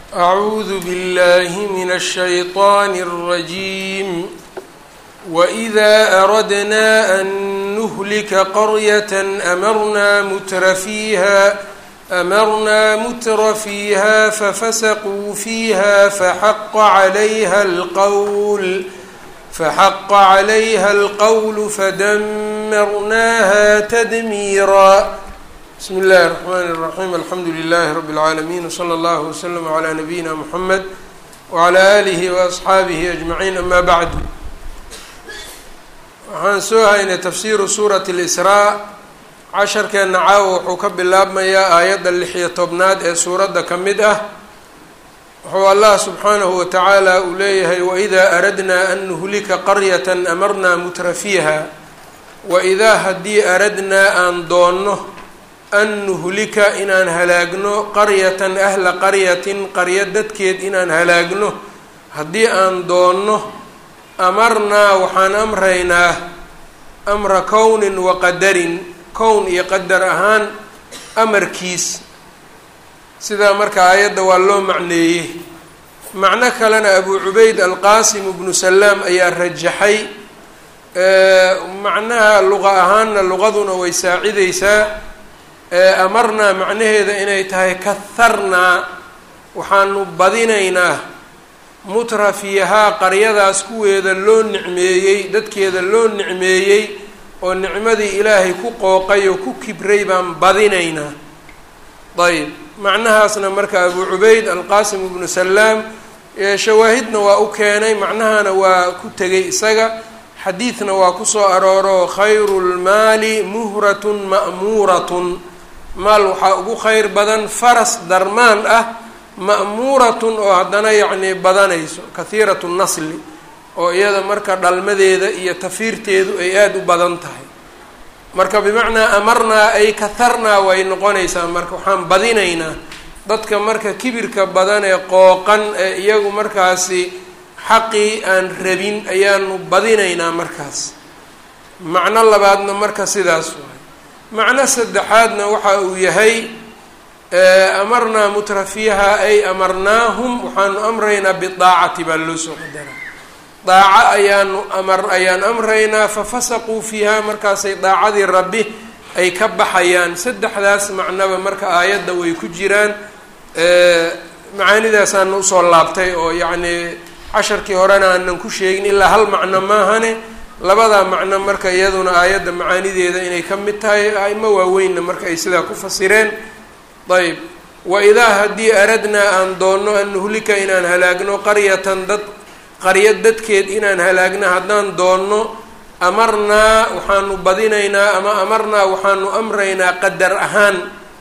أعوذ بالله من الشيطان الرجيم وإذا أردنا أن نهلك قرية أمرنا متر فيها أمرنا متر فيها ففسقوا فيها فحق عليها القول فحق عليها القول فدمرناها تدميرا بسم الله الرحمن الرحيم الحمد لله رب العالمين وصلى الله وسلم على نبينا محمد وعلى آله وأصxaabihi أجمعين أما بعد waxaan soo haynay tafsiru suuraة الإsrاء casharkeena caawa wuxuu ka bilaabmayaa aayadda lix-iyo tobnaad ee suuradda ka mid ah wuxuu allah subxaanahu watacaala uu leeyahay wإida aradna an nuhlika qaryaة amarna mutra fiiha waidaa haddii aradnaa aan doonno an nuhlika inaan halaagno qaryatan ahla qaryatin qaryo dadkeed inaan halaagno haddii aan doonno amarnaa waxaan amraynaa amra kownin wa qadarin kown iyo qadar ahaan amarkiis sidaa marka aayadda waa loo macneeyey macno kalena abu cubayd alqaasim ibnu salaam ayaa rajaxay macnaha luqa ahaanna luqaduna way saacideysaa amarnaa macnaheeda inay tahay kaharnaa waxaanu badinaynaa mutra fiihaa qaryadaas kuweeda loo nicmeeyey dadkeeda loo nicmeeyey oo nicmadii ilaahay ku qooqay oo ku kibray baan badinaynaa ayb macnahaasna marka abu cubayd alqaasim ibnu salaam shawaahidna waa u keenay macnahana waa ku tegay isaga xadiidna waa kusoo arooro khayru lmaali muhratun ma'muuratun maal waxaa ugu kheyr badan faras darmaan ah ma'muuratun oo haddana yacnii badanayso kahiiratu nasli oo iyada marka dhalmadeeda iyo tafiirteedu ay aada u badan tahay marka bimacnaa amarnaa ay kaharnaa way noqonaysaa marka waxaan badinaynaa dadka marka kibirka badan ee qooqan ee iyagu markaasi xaqii aan rabin ayaanu badinaynaa markaas macno labaadna marka sidaas waay macno saddexaadna waxa uu yahay amarnaa mutra fiiha ay amarnaahum waxaanu amraynaa bidaacati baa loo soo qadaraa daaco ayaanu amar ayaan amraynaa fafasaquu fiiha markaasay daacadii rabbi ay ka baxayaan saddexdaas macnoba marka aayadda way ku jiraan macaanidaasaana usoo laabtay oo yacnii casharkii horena aanan ku sheegin ilaa hal macno maahane labadaa macno marka iyaduna aayadda macaanideeda inay ka mid tahay aimo waaweynna marka ay sidaa ku fasireen ayb waidaa haddii aradnaa aan doonno an nuhlika inaan halaagno qaryatan dad qaryo dadkeed inaan halaagno haddaan doonno amarnaa waxaanu badinaynaa ama amarnaa waxaanu amraynaa qadar ahaan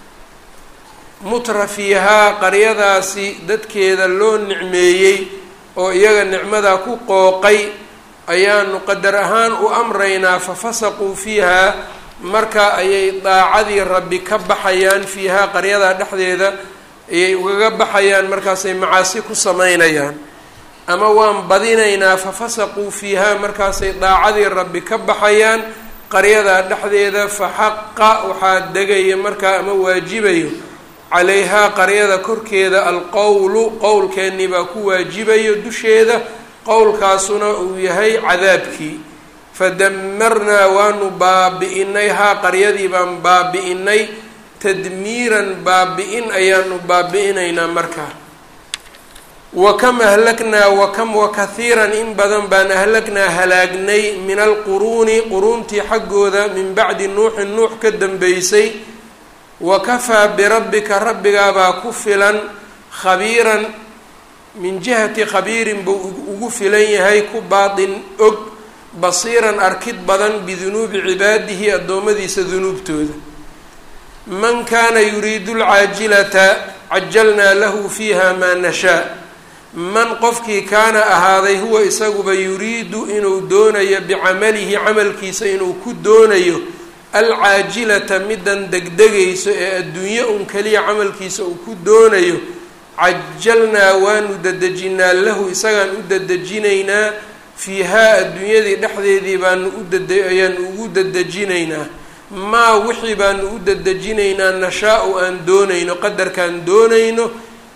mutra fiihaa qaryadaasi dadkeeda loo nicmeeyey oo iyaga nicmadaa ku qooqay ayaanu qadar ahaan u amraynaa fafasaquu fiihaa marka ayay daacadii rabbi ka baxayaan fiihaa qaryadaa dhexdeeda ayay ugaga baxayaan markaasay macaasi ku sameynayaan ama waan badinaynaa fafasaquu fiihaa markaasay daacadii rabbi ka baxayaan qaryadaa dhexdeeda fa xaqa waxaa degaya markaa ama waajibayo calayhaa qaryada korkeeda alqowlu qowlkeennii baa ku waajibayo dusheeda qowlkaasuna uu yahay cadaabkii fadamarnaa waanu baabi-inay haa qaryadii baan baabi-inay tadmiiran baabi-in ayaanu baabi-inaynaa markaa wa kam ahlagnaa wa kam wa kahiiran in badan baan ahlagnaa halaagnay min alquruuni quruuntii xaggooda min bacdi nuuxin nuux ka dambeysay wa kafaa birabbika rabbigaabaa ku filan khabiiran min jihati khabiirin buu ugu filan yahay ku baatin og basiiran arkid badan bidunuubi cibaadihi addoommadiisa dunuubtooda man kaana yuriidu lcaajilata cajalnaa lahu fiiha maa nashaa man qofkii kaana ahaaday huwa isaguba yuriidu inuu doonayo bicamalihi camalkiisa inuu ku doonayo alcaajilata midan degdegayso ee adduunye un keliya camalkiisa uu ku doonayo cajalnaa waanu dadejinaa lahu isagaan u dadejinaynaa fiihaa adduunyadii dhexdeedii baanu udad ayaanu ugu dadejinaynaa maa wixii baanu u dadejinaynaa nashaa-u aan doonayno qadarkaan doonayno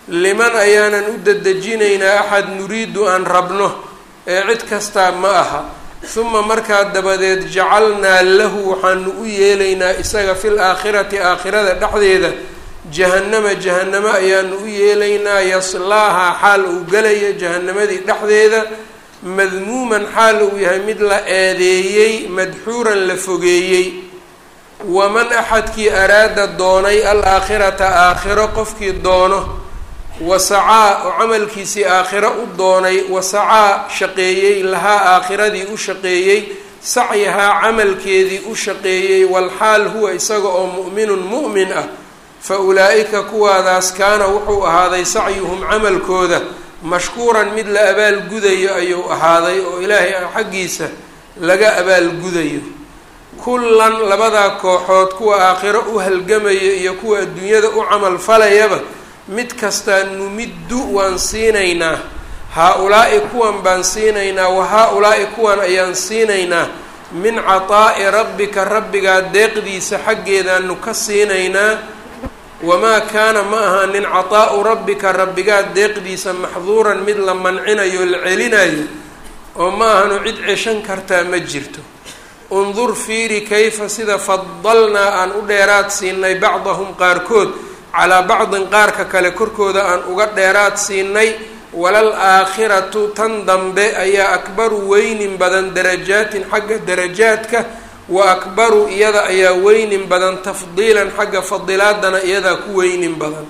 liman ayaanan u dedejinaynaa axad nuriidu aan rabno ee cid kastaa ma aha huma markaa dabadeed jacalnaa lahu waxaanu u yeelaynaa isaga fil aakhirati aakhirada dhexdeeda jahannama jahannamo ayaanu u yeelaynaa yaslaahaa xaal uu gelayo jahannamadii dhexdeeda madmuuman xaal uu yahay mid la eedeeyey madxuuran la fogeeyey waman axadkii araada doonay alaakhirata aakhiro qofkii doono wasacaa oo camalkiisii aakhiro u doonay wasacaa shaqeeyey lahaa aakhiradii u shaqeeyey sacyahaa camalkeedii u shaqeeyey walxaal huwa isaga oo mu'minun mu'min ah fa ulaa'ika kuwaadaas kaana wuxuu ahaaday sacyuhum camalkooda mashkuuran mid la abaalgudayo ayuu ahaaday oo ilaahay xaggiisa laga abaalgudayo kullan labadaa kooxood kuwa aakhiro u halgamaya iyo kuwa adduunyada u camal falayaba mid kastaa numiddu waan siinaynaa haa-ulaa'i kuwan baan siinaynaa wa haa-ulaa'i kuwan ayaan siinaynaa min cataa'i rabbika rabbigaa deeqdiisa xaggeedaanu ka siinaynaa wamaa kaana ma ahaanin cataa'u rabbika rabbigaa deeqdiisa maxduuran mid la mancinayo la celinayo oo ma ahanu cid ceshan kartaa ma jirto undur fiiri kayfa sida fadalnaa aan u dheeraad siinay bacdahum qaarkood calaa bacdin qaarka kale korkooda aan uga dheeraad siinay walal aakhiratu tan dambe ayaa akbaru weynin badan darajaatin xagga darajaadka wa akbaru iyada ayaa weynin badan tafdiilan xagga fadilaadana iyadaa ku weynin badan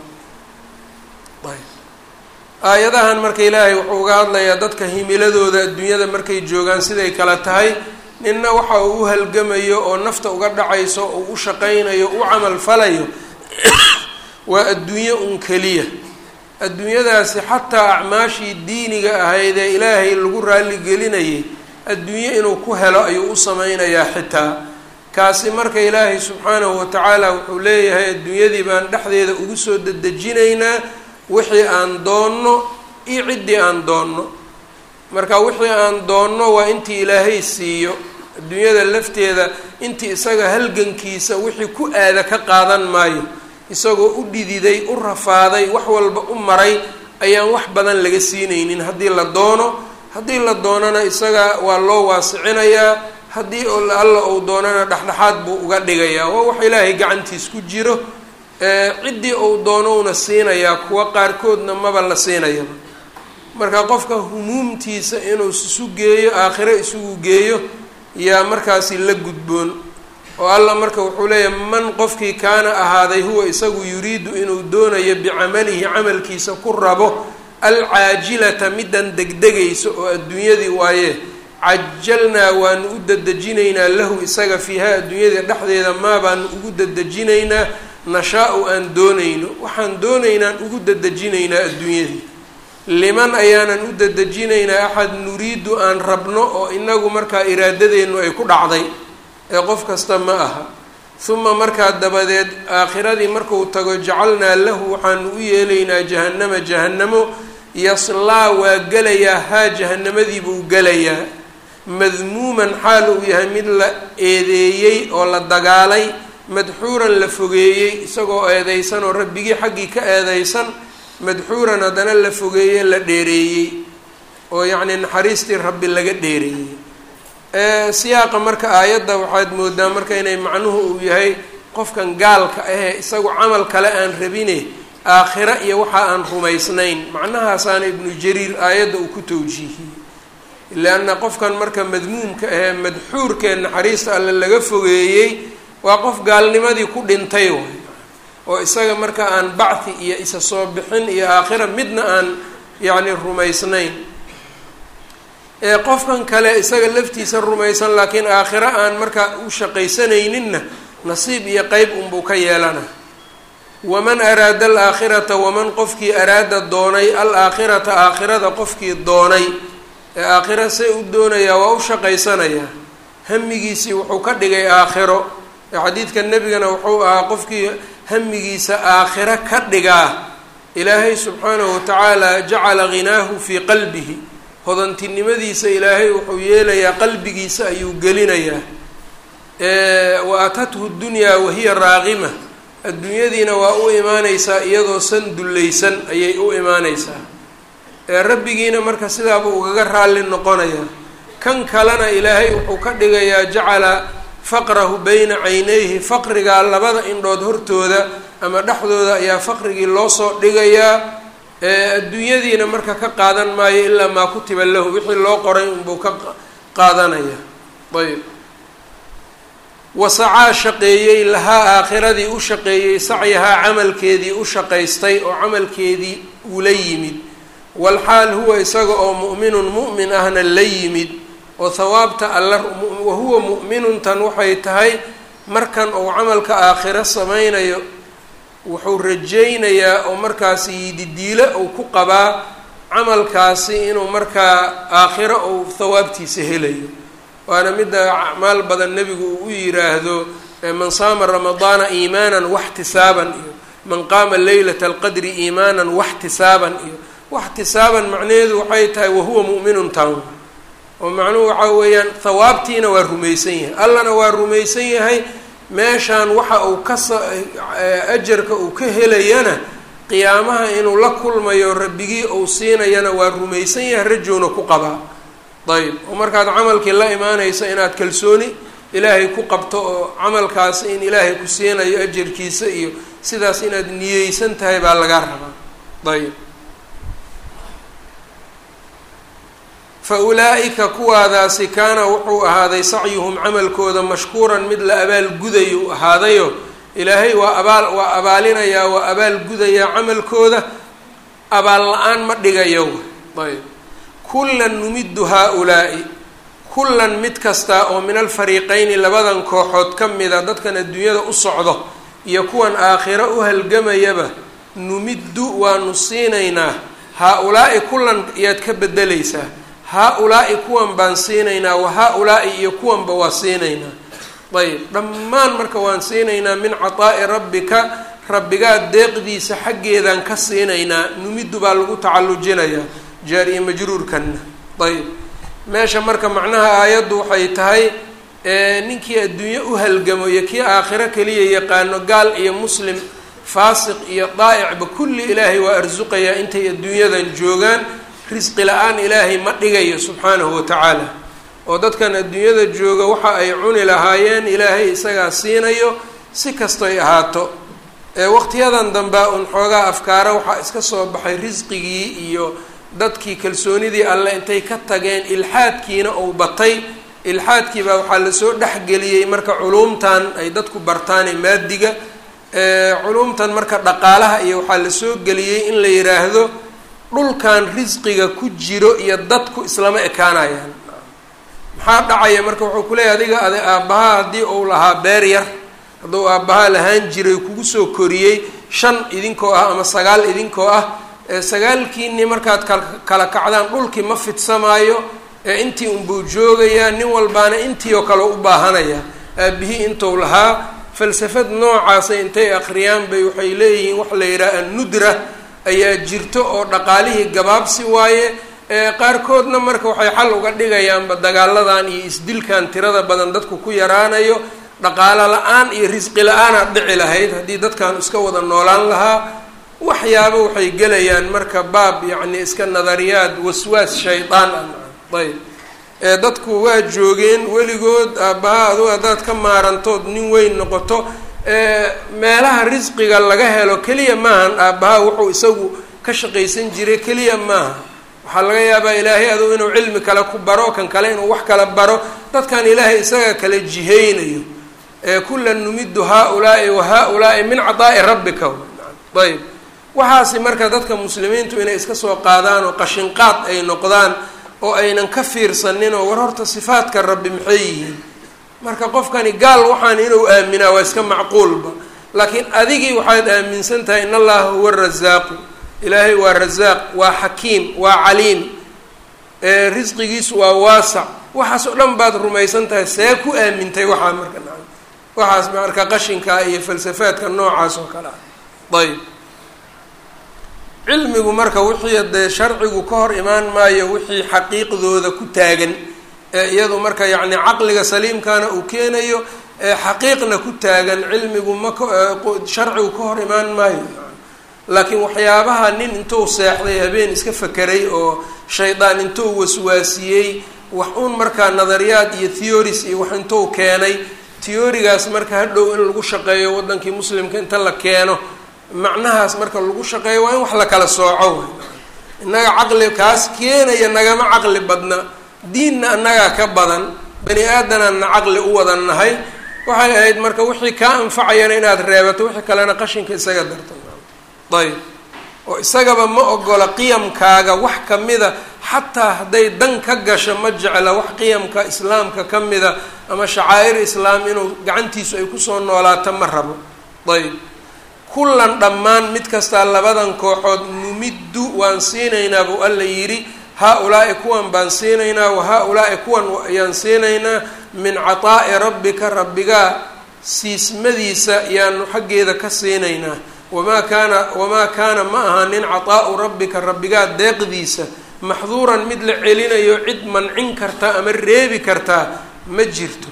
aayadahan marka ilaahay wuxuu uga hadlayaa dadka himiladooda adduunyada markay joogaan siday kala tahay ninna waxa uu u halgamayo oo nafta uga dhacayso oo u shaqaynayo u camal falayo waa adduunyo un keliya adduunyadaasi xataa acmaashii diiniga ahayd ee ilaahay lagu raaligelinayay adduunyo inuu ku helo ayuu u sameynayaa xitaa kaasi marka ilaahay subxaanahu watacaala wuxuu leeyahay adduunyadii baan dhexdeeda ugu soo dedejinaynaa wixii aan doonno iyo ciddii aan doonno marka wixii aan doonno waa intii ilaahay siiyo adduunyada lafteeda intii isaga halgankiisa wixii ku aada ka qaadan maayo isagoo u dhididay u rafaaday wax walba u maray ayaan wax badan laga siinaynin haddii la doono haddii la doonana isaga waa loo waasicinayaa haddii alla uu doonana dhexdhexaad buu uga dhigayaa waa wax ilaahay gacantiis ku jiro ciddii uu doonowna siinayaa kuwa qaarkoodna maba la siinayaba marka qofka humuumtiisa inuu isu geeyo aakhiro isugu geeyo yaa markaasi la gudboon oo alla marka wuxuu leeyahay man qofkii kaana ahaaday huwa isagu yuriidu inuu doonayo bicamalihi camalkiisa ku rabo alcaajilata middan degdegaysa oo adduunyadii waaye cajalnaa waanu u dedejinaynaa lahu isaga fiiha adduunyada dhexdeeda maa baanu ugu dedejinaynaa nashaa-u aan doonayno waxaan doonaynaan ugu dedejinaynaa adduunyadii liman ayaanan u dedejinaynaa axad nuriidu aan rabno oo inagu markaa iraadadeennu ay ku dhacday ee qof kasta ma aha uma markaa dabadeed aakhiradii marku tago jacalnaa lahu waxaanu u yeelaynaa jahannama jahannamo yaslaa waa gelayaa haa jahannamadii buu gelayaa madmuuman xaal uu yahay mid la eedeeyey oo la dagaalay madxuuran la fogeeyey isagoo eedeysan oo rabbigii xaggii ka eedeysan madxuuran haddana la fogeeye la dheereeyey oo yacnii naxariistii rabbi laga dheereeyey siyaaqa marka aayadda waxaad moodaa marka inay macnuhu uu yahay qofkan gaalka ahee isagu camal kale aan rabine aakhira iyo waxa aan rumaysnayn macnahaasaana ibnu jariir aayadda uu ku tawjiihiyey leanna qofkan marka madmuumka ahee madxuurkee naxariista alle laga fogeeyey waa qof gaalnimadii ku dhintay waay oo isaga marka aan bacthi iyo isa soo bixin iyo aakhira midna aan yacni rumaysnayn ee qofkan kale isaga laftiisa rumaysan laakiin aakhiro aan markaa u shaqaysanayninna nasiib iyo qeyb unbuu ka yeelana waman araada alaakhirata waman qofkii araada doonay alaakhirata aakhirada qofkii doonay ee aakhiro see u doonayaa waa u shaqaysanayaa hamigiisii wuxuu ka dhigay aakhiro ee xadiidka nebigana wuxuu ahaa qofkii hamigiisa aakhiro ka dhigaa ilaahay subxaanahu watacaala jacala ghinaahu fii qalbihi hodantinimadiisa ilaahay wuxuu yeelayaa qalbigiisa ayuu gelinayaa wa atathu dunyaa wahiya raaqima adduunyadiina waa u imaaneysaa iyadoo san dullaysan ayay u imaaneysaa ee rabbigiina marka sidaaba ugaga raalli noqonayaa kan kalena ilaahay wuxuu ka dhigayaa jacala faqrahu bayna caynayhi faqrigaa labada indhood hortooda ama dhexdooda ayaa faqrigii loo soo dhigayaa adduunyadiina marka ka qaadan maayo ilaa maa kutiba lahu wixii loo qoray unbuu ka qaadanaya ayb wasacaa shaqeeyey lahaa aakhiradii u shaqeeyey sacyahaa camalkeedii u shaqaystay oo camalkeedii ula yimid walxaal huwa isaga oo mu'minun mu'min ahna la yimid oo hawaabta alla wahuwa mu'minuntan waxay tahay markan uu camalka aakhiro sameynayo wuxuu rajaynayaa oo markaasi yididiilo uu ku qabaa camalkaasi inuu markaa aakhiro uu hawaabtiisa helayo waana midda acmaal badan nebigu uu u yiraahdo man saama ramadaana iimaanan waxtisaaban iyo man qaama leylata alqadri iimaanan waxtisaaban iyo waxtisaaban macnaheedu waxay tahay wahuwa mu'minun town oo macnuhu waxaa weeyaan hawaabtiina waa rumaysan yahay allana waa rumaysan yahay meeshaan waxa uu kasa ajarka uu ka helayana qiyaamaha inuu la kulmayo rabbigii uu siinayana waa rumaysan yahay rajowna ku qabaa ayb oo markaad camalkii la imaanayso inaad kalsooni ilaahay ku qabto oo camalkaasi in ilaahay ku siinayo ajarkiisa iyo sidaas inaad niyeysan tahay baa laga rabaa ayb fa ulaa'ika kuwaadaasi kaana wuxuu ahaaday sacyuhum camalkooda mashkuuran mid la abaalgudayo ahaadayo ilaahay waa abaal waa abaalinayaa waa abaalgudayaa camalkooda abaal la-aan ma dhigayo ayb kullan numiddu haa-ulaa'i kullan mid kasta oo min alfariiqeyni labadan kooxood ka mida dadkan adduunyada u socdo iyo kuwan aakhiro u halgamayaba numiddu waanu siinaynaa haa-ulaa'i kullan iyaad ka bedelaysaa haa-ulaa'i kuwan baan siinaynaa wa haa-ulaa'i iyo kuwanba waa siinaynaa ayb dhammaan marka waan siinaynaa min cataa'i rabbika rabbigaa deeqdiisa xaggeedaan ka siinaynaa numiddu baa lagu tacallujinayaa jaar iyo majruurkanna ayb meesha marka macnaha aayaddu waxay tahay ninkii adduunye u halgamo iyo kii aakhiro keliya yaqaano gaal iyo muslim faasiq iyo daa'icba kulli ilaahay waa arsuqayaa intay adduunyadan joogaan risqi la-aan ilaahay ma dhigayo subxaanahu watacaala oo dadkan adduunyada jooga waxa ay cuni lahaayeen ilaahay isagaa siinayo si kastoy ahaato waqtiyadan dambea un xoogaa afkaara waxaa iska soo baxay risqigii iyo dadkii kalsoonidii alle intay ka tageen ilxaadkiina uu batay ilxaadkii baa waxaa lasoo dhexgeliyey marka culuumtan ay dadku bartaan ee maadiga culuumtan marka dhaqaalaha iyo waxaa lasoo geliyey in la yidhaahdo dhulkan risqiga ku jiro iyo dadku islama ekaanayaan maxaa dhacaya marka wuxuu kuleeyahy adiga ade aabbaha haddii uu lahaa beer yar hadduu aabbaha lahaan jiray kugu soo koriyey shan idinkoo ah ama sagaal idinkoo ah sagaalkiini markaad kala kacdaan dhulkii ma fidsamaayo ee intii unbuu joogayaa nin walbaana intii oo kale u baahanaya aabihii intuu lahaa falsafad noocaasa intay akhriyaan bay waxay leeyihiin waxa la yidhaha annudra ayaa jirto oo dhaqaalihii gabaabsi waaye qaarkoodna marka waxay xal uga dhigayaanba dagaaladan iyo isdilkan tirada badan dadku ku yaraanayo dhaqaalo la-aan iyo risqi la-aanaad dhici lahayd haddii dadkan iska wada noolaan lahaa waxyaaba waxay gelayaan marka baab yacni iska nadariyaad waswaas shaydaan ah ayb ee dadku waa joogeen weligood aabbaha adugu haddaad ka maarantood nin weyn noqoto meelaha risqiga laga helo keliya maahan aabbaha wuxuu isagu ka shaqaysan jiray keliya maaha waxaa laga yaabaa ilaahay adugu inuu cilmi kale ku baro kan kale inuu wax kala baro dadkan ilaahay isaga kala jiheynayo kullan numiddu haa-ulaa'i wa haa-ulaa'i min cadaa'i rabbika ayb waxaasi marka dadka muslimiintu inay iska soo qaadaan oo qashinqaad ay noqdaan oo aynan ka fiirsanin oo war horta sifaadka rabbi maxay yihiin marka qofkani gaal waxaan inuu aaminaa waa iska macquulba laakiin adigii waxaad aaminsan tahay in allaha huwa rasaaqu ilaahay waa rasaaq waa xakiim waa caliim risqigiisu waa waasac waxaas oo dhan baad rumaysan tahay see ku aamintay waxaa marka na waxaas marka qashinkaa iyo falsafaadka noocaas oo kale ah ayb cilmigu marka wixii dee sharcigu ka hor imaan maayo wixii xaqiiqdooda ku taagan ee iyadu marka yacni caqliga saliimkana uu keenayo xaqiiqna ku taagan cilmigu ma sharcigu ka hor imaan maayo laakiin waxyaabaha nin intuu seexday habeen iska fakeray oo shaydaan intuu waswaasiyey wax uun markaa nadariyaad iyo theories iyo wax intuu keenay theorigaas marka hadhow in lagu shaqeeyo wadankii muslimka inta la keeno macnahaas marka lagu shaqeeyo waa in wax la kala sooco innaga caqli kaas keenaya nagama caqli badna diinna annagaa ka badan bani aadanaanna caqli u wada nahay waxay ahayd marka wixii kaa anfacayana inaad reebato wixii kalena qashinka isaga darto ayb oo isagaba ma ogola qiyamkaaga wax kamida xataa hadday dan ka gasho ma jecla wax qiyamka islaamka ka mida ama shacaa'ir islaam inuu gacantiisu ay kusoo noolaato ma rabo ayb kullan dhammaan mid kastaa labadan kooxood numiddu waan siinaynaa buu alla yidhi haa-ulaa'i kuwan baan siinaynaa wa haa-ulaa'i kuwan ayaan siinaynaa min cataa'i rabbika rabbigaa siismadiisa yaanu xaggeeda ka siinaynaa wamaa kaana wamaa kaana ma ahaanin cataa'u rabbika rabbigaa deeqdiisa maxduuran mid la celinayo cid mancin karta ama reebi kartaa ma jirto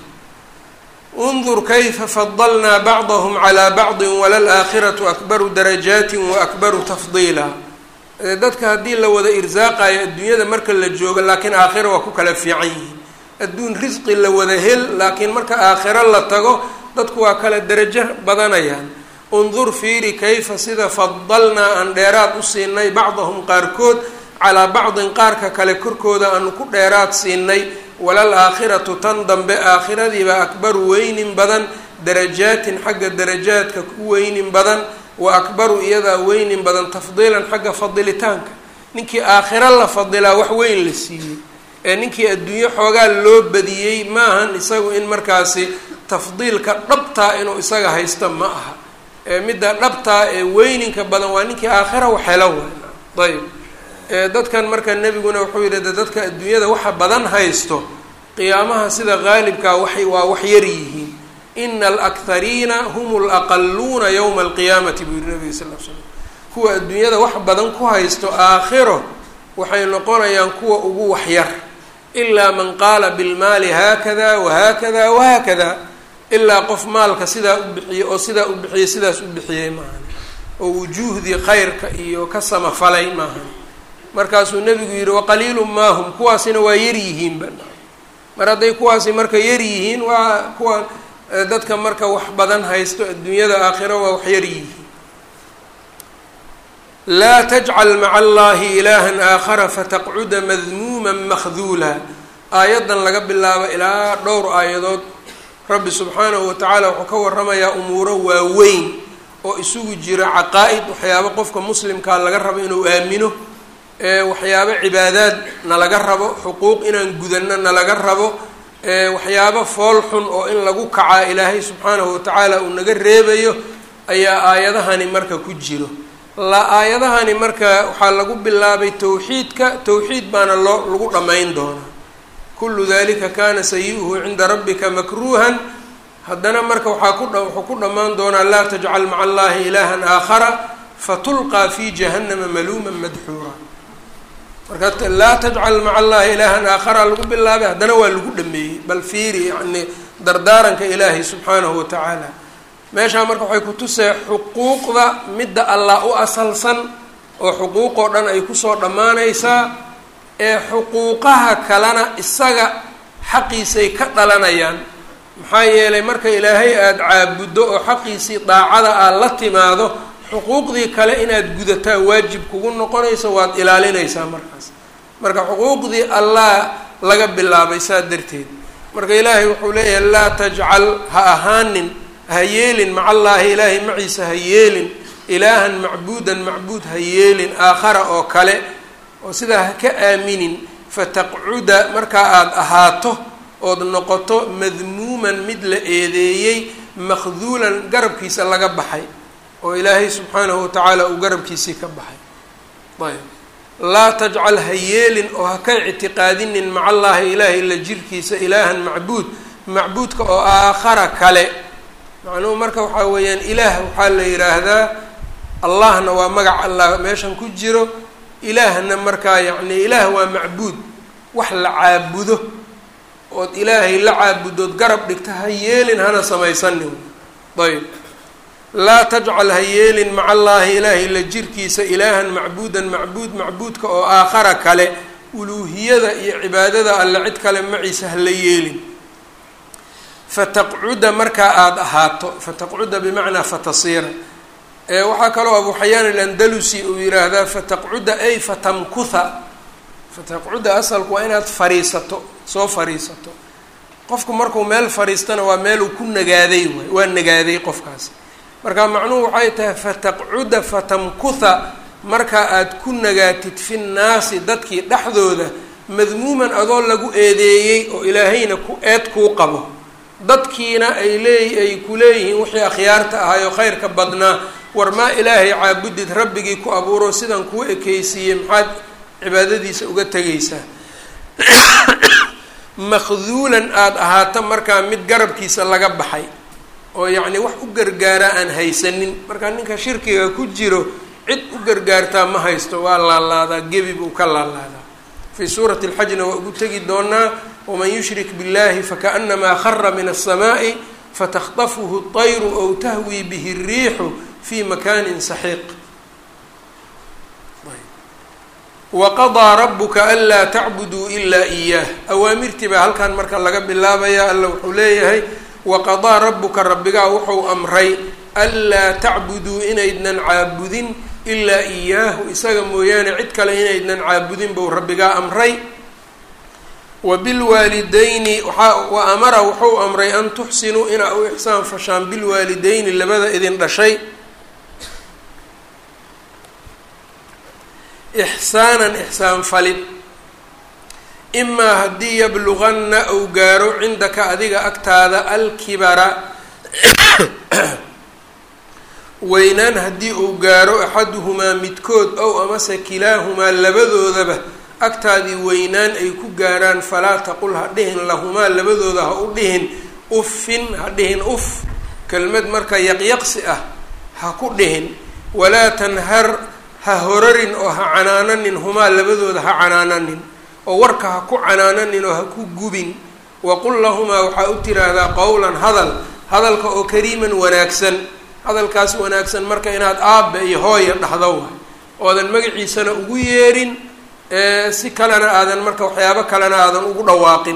undur kayfa fadalnaa bacdahum calaa bacdin walalaakhiratu akbaru darajaatin wa akbaru tafdiila dadka haddii la wada irsaaqayo adduunyada marka la joogo laakiin aakhira waa ku kala fiican yihiin adduun risqi la wada hel laakiin marka aakhiro la tago dadku waa kala derajo badanayaan undur fiiri kayfa sida fadalnaa aan dheeraad u siinay bacdahum qaarkood calaa bacdin qaarka kale korkooda aanu ku dheeraad siinay walal aakhiratu tan dambe aakhiradiiba akbaru weynin badan darajaatin xagga darajaadka ku weynin badan wa akbaru iyadaa weynin badan tafdiilan xagga fadilitaanka ninkii aakhiro la fadilaa wax weyn la siiyey ee ninkii adduunyo xoogaa loo badiyey maahan isagu in markaasi tafdiilka dhabtaa inuu isaga haysto ma aha ee midda dhabtaa ee weyninka badan waa ninkii aakhira wax helo waay ayb dadkan marka nebiguna wuxuu yidhi de dadka adduunyada waxa badan haysto qiyaamaha sida qaalibkaa waxay waa wax yar yihiin ina alakhariina hum laqaluuna yowma alqiyaamati buu yihi nabiga sal l slam kuwa adduunyada wax badan ku haysto aakhiro waxay noqonayaan kuwa ugu waxyar ilaa man qaala bilmaali haakada wahaakada wahaakada ilaa qof maalka sidaa u bixiyey oo sidaa u bixiyey sidaas u bixiyey maahan oo wujuuhdii khayrka iyo ka samafalay maahan markaasuu nebigu yidhi waqaliilu maahum kuwaasina waa yar yihiinba mar hadday kuwaasi marka yar yihiin waa kuwa dadka marka wax badan haysto adduunyada aakhiro waa wax yar yihiin laa tajcal maca allahi ilaahan aakhara fataqcuda madmuuman makhduula aayaddan laga bilaabo ilaa dhowr aayadood rabbi subxaanahu watacaala wuxuu ka waramayaa umuuro waaweyn oo isugu jira caqaa-id waxyaabo qofka muslimkaa laga rabo inuu aamino waxyaabo cibaadaad nalaga rabo xuquuq inaan gudanno nalaga rabo waxyaabo fool xun oo in lagu kacaa ilaahay subxaanahu watacaala uu naga reebayo ayaa aayadahani marka ku jiro la aayadahani marka waxaa lagu bilaabay towxiidka towxiid baana loo lagu dhammayn doonaa kullu dalika kana sayi-uhu cinda rabbika makruuhan haddana marka waxaa ku wuxuu ku dhammaan doonaa laa tajcal maca allahi ilaahan aakhara fatulqaa fi jahannama maluuman madxuura marka laa tajcal maca allahi ilaahan aakhara lagu bilaabay haddana waa lagu dhameeyey bal fiiri yani dardaaranka ilaahay subxaanahu watacaala meeshaa marka waxay kutusee xuquuqda midda allah u asalsan oo xuquuqoo dhan ay kusoo dhammaanaysaa ee xuquuqaha kalena isaga xaqiisay ka dhalanayaan maxaa yeelay marka ilaahay aada caabuddo oo xaqiisii daacada aad la timaado xuquuqdii kale inaad gudataa waajib kugu noqonayso waad ilaalinaysaa markaas marka xuquuqdii allah laga bilaabay saa darteed marka ilaahay wuxuu leeyahay laa tajcal ha ahaanin ha yeelin maca allaahi ilaahay maciisa ha yeelin ilaahan macbuudan macbuud ha yeelin aakhara oo kale oo sidaa ha ka aaminin fataqcuda markaa aada ahaato ood noqoto madmuuman mid la eedeeyey makhduulan garabkiisa laga baxay oo ilaahay subxaanahu watacaala uu garabkiisii ka baxay ayb laa tajcal ha yeelin oo ha ka ictiqaadinin maca allaahi ilaahay la jirkiisa ilaahan macbuud macbuudka oo aakhara kale macnuhu marka waxaa weeyaan ilaah waxaa la yidhaahdaa allahna waa magac allah meeshan ku jiro ilaahna markaa yacni ilaah waa macbuud wax la caabudo ood ilaahay la caabudood garab dhigta ha yeelin hana samaysanin ayb laa tajcal ha yeelin maca allaahi ilaahay la jirkiisa ilaahan macbuudan macbuud macbuudka oo aakhara kale uluuhiyada iyo cibaadada alle cid kale maciisa ha la yeelin fataqcuda markaa aada ahaato fataqcuda bimacnaa fatasiira waxaa kaloo abu xayaan alandalusi uu yiraahdaa fataqcuda ay fatamkutha fataqcuda asalku waa inaad fariisato soo fariisato qofku markuu meel fariistana waa meel uu ku nagaaday waay waa nagaaday qofkaas marka macnuhu waxay tahay fataqcuda fatamkutha marka aada ku nagaatid fi nnaasi dadkii dhexdooda madmuuman adoo lagu eedeeyey oo ilaahayna ku eed kuu qabo dadkiina ay leey ay ku leeyihiin wixii akhyaarta ahaayoo khayrka badnaa war maa ilaahay caabudid rabbigii ku abuuro sidan kuu ekeysiiyey maxaad cibaadadiisa uga tegaysaa makhduulan aada ahaato markaa mid garabkiisa laga baxay oo yacni wax u gargaaraa aan haysanin markaa ninka shirkiga ku jiro cid u gargaartaa ma haysto waa laalaadaa gebi buu ka laalaadaa fii suurati alxajna waa ugu tegi doonaa waman yushrik biاllahi fakaأnamaa khara min الsamaaءi fatakطafuhu الطayru ow tahwii bihi الriixu fi makani saxiiq waqadaa rabuka anlaa tacbuduu ilaa iyaah awaamirtii baa halkan marka laga bilaabaya alla wuxuu leeyahay waqadaa rabuka rabbigaa wuxuu amray anlaa tacbuduu inaydnan caabudin ilaa iyaahu isaga mooyaane cid kale inaydnan caabudin buu rabbigaa amray wa bilwaalidayni waaa wa amara wuxuu amray an tuxsinuu inaa u ixsaan fashaan bilwaalidayni labada idin dhashay ixsaanan ixsaan falid imaa haddii yabluganna uu gaaro cindaka adiga agtaada alkibara weynaan haddii uu gaaro axaduhumaa midkood ow amase kilaahumaa labadoodaba agtaadii weynaan ay ku gaaraan falaa taqul ha dhihin lahumaa labadooda ha u dhihin uffin ha dhihin uf kelmad marka yaqyaqsi ah ha ku dhihin walaa tanhar ha horarin oo ha canaananin humaa labadooda ha canaananin oo warka ha ku canaananin oo ha ku gubin waqul lahumaa waxaa u tiraahdaa qowlan hadal hadalka oo kariiman wanaagsan hadalkaas wanaagsan marka inaad aabbe iyo hooya dhahdo waay oodan magaciisana ugu yeerin si kalena aadan marka waxyaabo kalena aadan ugu dhawaaqin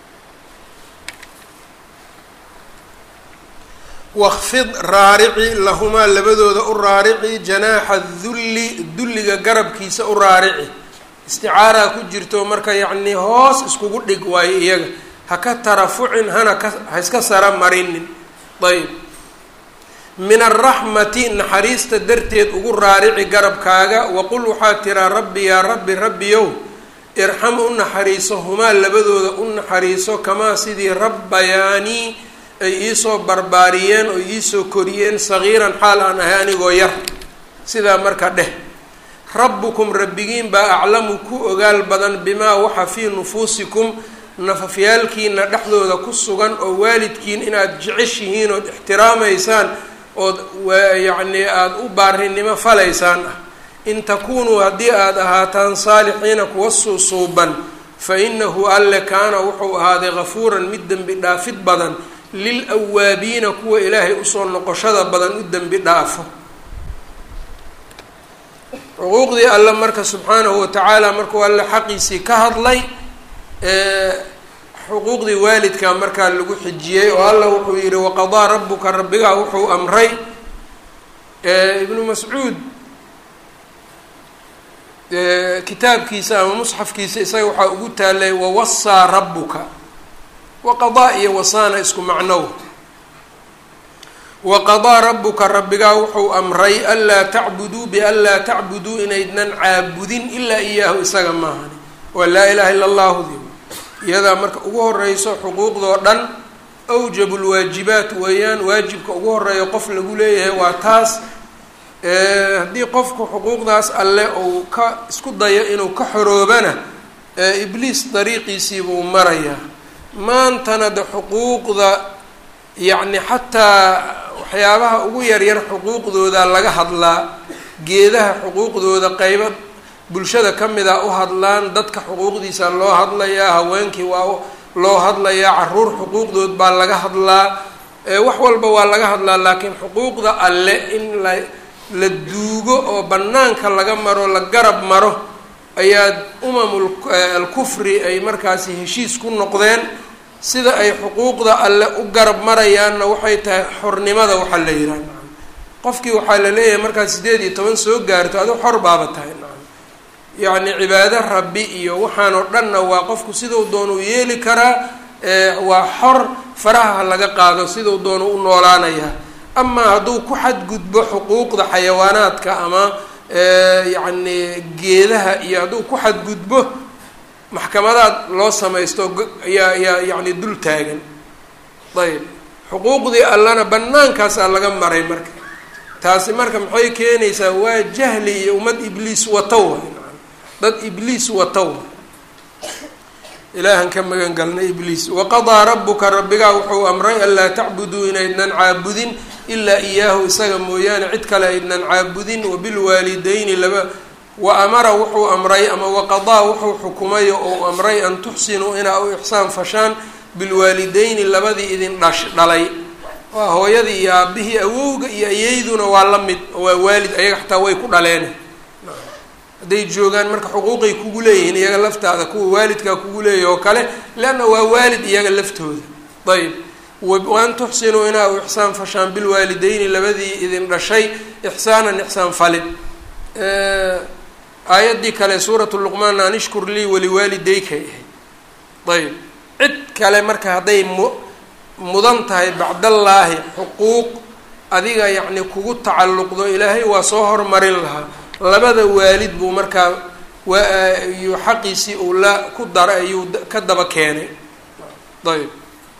waqfid raarici lahumaa labadooda u raarici janaaxa dulli dulliga garabkiisa u raarici isticaaraa ku jirto marka yacnii hoos iskugu dhig waayo iyaga ha ka tarafucin hana ka ha iska sara marinin ayb min alraxmati naxariista darteed ugu raarici garabkaaga waqul waxaa tiraa rabbi yaa rabbi rabbiyow irxam u naxariiso humaa labadooda u naxariiso kamaa sidii rabbayaanii ay iisoo barbaariyeen oo iisoo koriyeen sagiiran xaal aan ahay anigoo yar sidaa marka dheh rabbukum rabbigiin baa aclamu ku ogaal badan bimaa waxa fii nufuusikum nafafyaalkiina dhexdooda ku sugan oo waalidkiin inaad jeceshihiin ood ixtiraamaysaan ood yacnii aada u baarinimo falaysaan ah in takunuu haddii aada ahaataan saalixiina kuwa suusuuban fa inahu alle kaana wuxuu ahaaday gafuuran mid dembi dhaafid badan lil awaabiina kuwa ilaahay usoo noqoshada badan u dembi dhaafo xuquuqdii alle marka subxaanahu watacaala markuu alle xaqiisii ka hadlay xuquuqdii waalidka markaa lagu xijiyey oo alla wuxuu yihi waqadaa rabuka rabbigaa wuxuu amray ibnu mascuud kitaabkiisa ama musxafkiisa isaga waxaa ugu taalay wawasaa rabuka waqadaa iyo wasaana isku macnow waqadaa rabuka rabbigaa wuxuu amray anlaa tacbuduu bianlaa tacbuduu inaydnan caabudin ilaa iyaahu isaga maahani waa laa ilaha illa allahu di iyadaa marka ugu horeyso xuquuqdoo dhan awjabu lwaajibaat weeyaan waajibka ugu horeeya qof lagu leeyahay waa taas haddii qofku xuquuqdaas alle uu ka isku dayo inuu ka xoroobana ibliis dariiqiisiibuu marayaa maantana de xuquuqda yacni xataa waxyaabaha ugu yaryar xuquuqdooda laga hadlaa geedaha xuquuqdooda qeybo bulshada ka mida u hadlaan dadka xuquuqdiisa loo hadlayaa haweenkii waa loo hadlayaa caruur xuquuqdood baa laga hadlaa wax walba waa laga hadlaa laakiin xuquuqda alle in la la duugo oo bannaanka laga maro la garab maro ayaa umamul alkufri ay markaasi heshiis ku noqdeen sida ay xuquuqda alle u garab marayaanna waxay tahay xornimada waxaa la yidhaha qofkii waxaa la leeyahay markaad sideed iyo toban soo gaarto adu xor baaba tahay yacni cibaado rabbi iyo waxaan oo dhanna waa qofku siduu doonuu yeeli karaa waa xor faraha laga qaado siduu doonu u noolaanayaa amaa hadduu ku xadgudbo xuquuqda xayawaanaadka ama yacni geedaha iyo hadduu ku xadgudbo maxkamadaad loo samaysto ayaa yaa yacni dul taagan ayb xuquuqdii allana bannaankaasaa laga maray marka taasi marka maxay keenaysaa waa jahli iyo ummad ibliis watow dad ibliis watow ilaahan ka magan galna ibliis waqadaa rabuka rabbigaa wuxuu amray anlaa tacbuduu inaydnan caabudin ilaa iyaahu isaga mooyaane cid kale aydnan caabudin wabilwaalidayni laba wa amara wuxuu amray ama waqadaa wuxuu xukumay ou amray an tuxsinuu inaa u ixsaan fashaan bilwaalidayni labadii idin dhash dhalay waa hooyadii iyo aabihii awowga iyo ayeyduna waa la mid waa waalid ayaga xataa way ku dhaleen hadday joogaan marka xuquuqay kugu leeyihiin iyaga laftaada kuwa waalidkaa kugu leeyahy oo kale leanna waa waalid iyaga laftooda ayb waan tuxsinuu inaa u ixsaan fashaan bilwaalidayni labadii idin dhashay ixsaanan ixsaan falid aayaddii kale suuratu luqmaan an ishkur lii waliwaalidaykay ahayd ayb cid kale marka hadday mu mudan tahay bacdallaahi xuquuq adiga yacni kugu tacalluqdo ilaahay waa soo hormarin lahaa labada waalid buu markaa waayuu xaqiisii uu la ku dara ayuu ka daba keenay ayb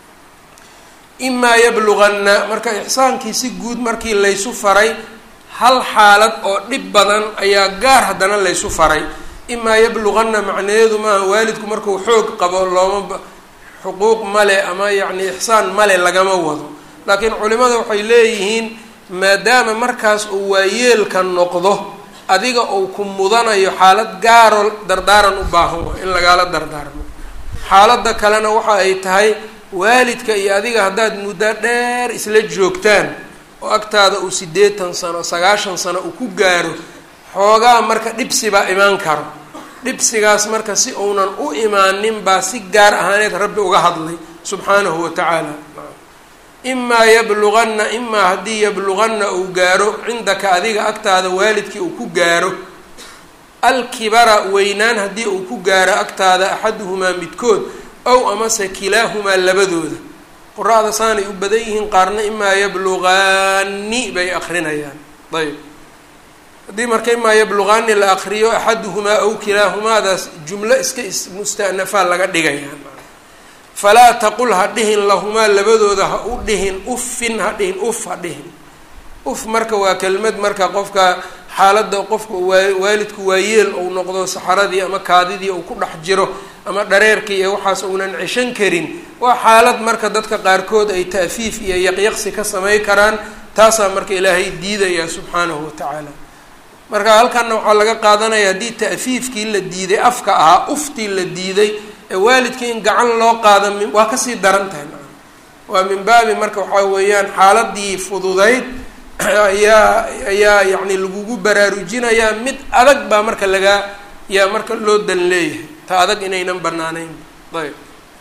imaa yabluganna marka ixsaankii si guud markii laysu faray hal xaalad oo dhib badan ayaa gaar haddana laysu faray imaa yabluganna macnaheedu maaha waalidku markuu xoog qabo looma xuquuq male ama yacni ixsaan male lagama wado laakiin culimada waxay leeyihiin maadaama markaas uu waayeelka noqdo adiga uu ku mudanayo xaalad gaaro dardaaran u baahan waa in lagaala dardaarmo xaaladda kalena waxa ay tahay waalidka iyo adiga haddaad muddo dheer isla joogtaan oo agtaada uu siddeetan sano sagaashan sano uu ku gaaro xoogaa marka dhibsi baa imaan karo dhibsigaas marka si uunan u imaanin baa si gaar ahaaneed rabbi uga hadlay subxaanahu wa tacaala imaa yabluganna imaa haddii yabluganna uu gaaro cindaka adiga agtaada waalidkii uu ku gaaro alkibara weynaan haddii uu ku gaaro agtaada axaduhumaa midkood ow amase kilaahumaa labadooda qura-da saanay u badan yihiin qaarna imaa yablugaani bay akrinayaan ayb haddii marka imaa yablugaani la akriyo axaduhumaa ow kilaahumaadaas jumlo iska musta'nafaa laga dhigayaa falaa taqul ha dhihin lahumaa labadooda ha u dhihin uffin ha dhihin uf ha dhihin uf marka waa kelmad marka qofka xaaladda qofka waa waalidku waayeel ou noqdo saxaradii ama kaadidii uu ku dhex jiro ama dhareerkii iyo waxaas uunan ceshan karin waa xaalad marka dadka qaarkood ay ta'fiif iyo yaqyaqsi ka samay karaan taasaa marka ilaahay diidayaa subxaanahu wa tacaala marka halkanna waxaa laga qaadanaya haddii ta'fiifkii la diiday afka ahaa uftii la diiday ee waalidkii in gacan loo qaada mi waa kasii daran tahay waa min baabi marka waxaa weeyaan xaaladii fududayd ayaa ayaa yacni lagugu baraarujinayaa mid adag baa marka lagaa yaa marka loo dan leeyahay ta adag inaynan banaanayn ayb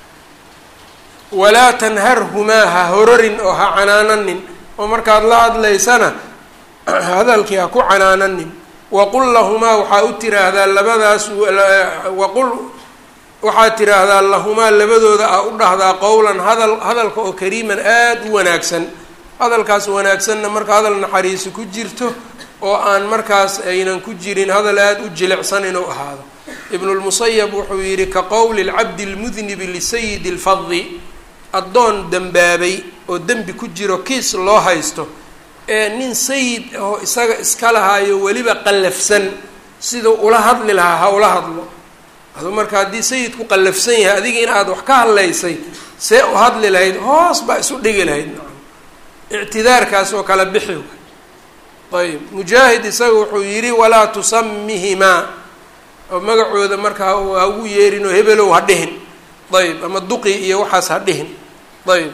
walaa tanharhumaa ha hororin oo ha canaananin oo markaad la hadlaysana hadalkii ha ku canaananin waqul lahumaa waxaa u tiraahdaa labadaas waqul waxaad tiraahdaa lahumaa labadooda a u dhahdaa qowlan hadal hadalka oo kariiman aada u wanaagsan hadalkaas wanaagsanna marka hadal naxariisi ku jirto oo aan markaas aynan ku jirin hadal aada u jilicsan inuu ahaado ibnulmusayab wuxuu yidhi ka qowli lcabdi lmudnibi lisayidi lfadi addoon dembaabay oo dembi ku jiro kiis loo haysto ee nin sayid oo isaga iska lahaayo weliba qallafsan siduu ula hadli lahaa ha ula hadlo adu marka haddii sayidku qallafsan yahay adiga in aad wax ka hadlaysay see u hadli lahayd hoos baa isu dhigi lahayd ictidaarkaas oo kala bixi ayb mujaahid isaga wuxuu yidhi walaa tusamihimaa oo magacooda markaa ha ugu yeerin oo hebelow ha dhihin ayb ama duqi iyo waxaas ha dhihin ayb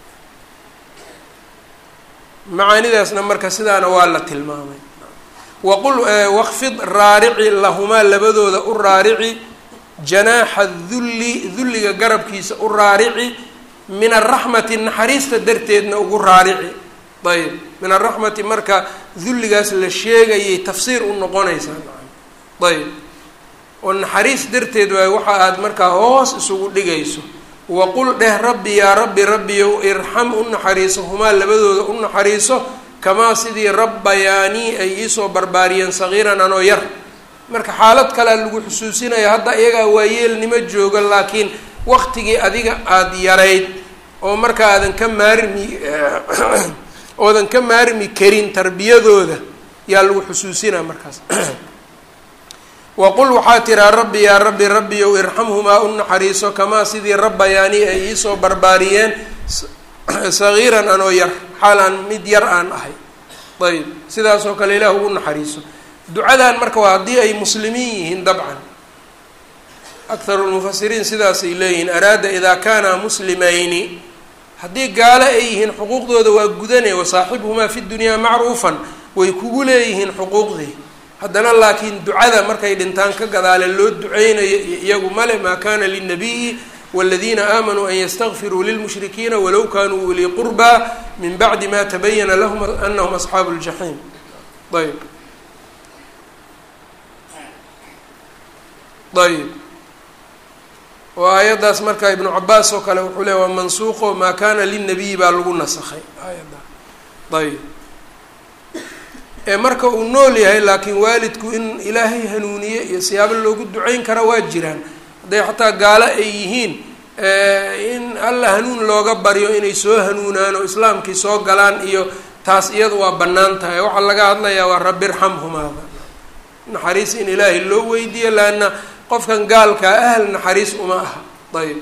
macaanidaasna marka sidaana waa la tilmaamay waqul waqfid raarici lahumaa labadooda u raarici janaaxa dulli dulliga garabkiisa u raarici min araxmati naxariista darteedna ugu raarici ayb min araxmati marka dulligaas la sheegayay tafsiir u noqonaysaa ayb oo naxariis darteed waay waxa aad markaa hoos isugu dhigayso waqul dheh rabbi yaa rabbi rabbiyow irxam u naxariiso humaa labadooda u naxariiso kamaa sidii rabbayaanii ay iisoo barbaariyeen sagiiran anoo yar marka xaalad kalea lagu xusuusinaya hadda iyagaa waayeelnimo jooga laakiin waqtigii adiga aada yarayd oo marka aadan ka maarmi oodan ka maarmi karin tarbiyadooda yaa lagu xusuusinaa markaas waqul waxaa tiraa rabbi yaa rabbi rabbiyow irxamhumaa u naxariiso kamaa sidii rabbayaanii ay iisoo barbaariyeen sagiiran anoo yar xaal aan mid yar aan ahay ayb sidaasoo kale ilaah ugu naxariiso ducadan marka waa haddii ay muslimiin yihiin dabcan akharu lmufasiriin sidaasay leeyihiin araada idaa kaana muslimayni haddii gaalo ay yihiin xuquuqdooda waa gudanaya wasaaxibhumaa fi dunyaa macruufan way kugu leeyihiin xuquuqdii haddana laakiin ducada markay dhintaan ka gadaale loo duceynayo iyagu male maa kana linabiyi wاladiina aamanuu an ystakfiruu lilmushrikiina walow kanuu ulii qurbaa min bacdi ma tabayana lahum anahum asxaabu اljaxiim ayb ayb oo aayaddaas marka ibnu cabaas oo kale wuxuu leey waa mansuuqo maa kana linabiyi baa lagu nasakhay aayadda ayb ee marka uu nool yahay laakiin waalidku in ilaahay hanuuniye iyo siyaabo loogu duceyn kara waa jiraan hadday xataa gaalo ay yihiin in alla hanuun looga baryo inay soo hanuunaan oo islaamkii soo galaan iyo taas iyadu waa bannaan tahay waxaa laga hadlayaa waa rabbi irxamhumaada naxariis in ilaahay loo weydiiyo laanna qofkan gaalkaa ahal naxariis uma aha ayb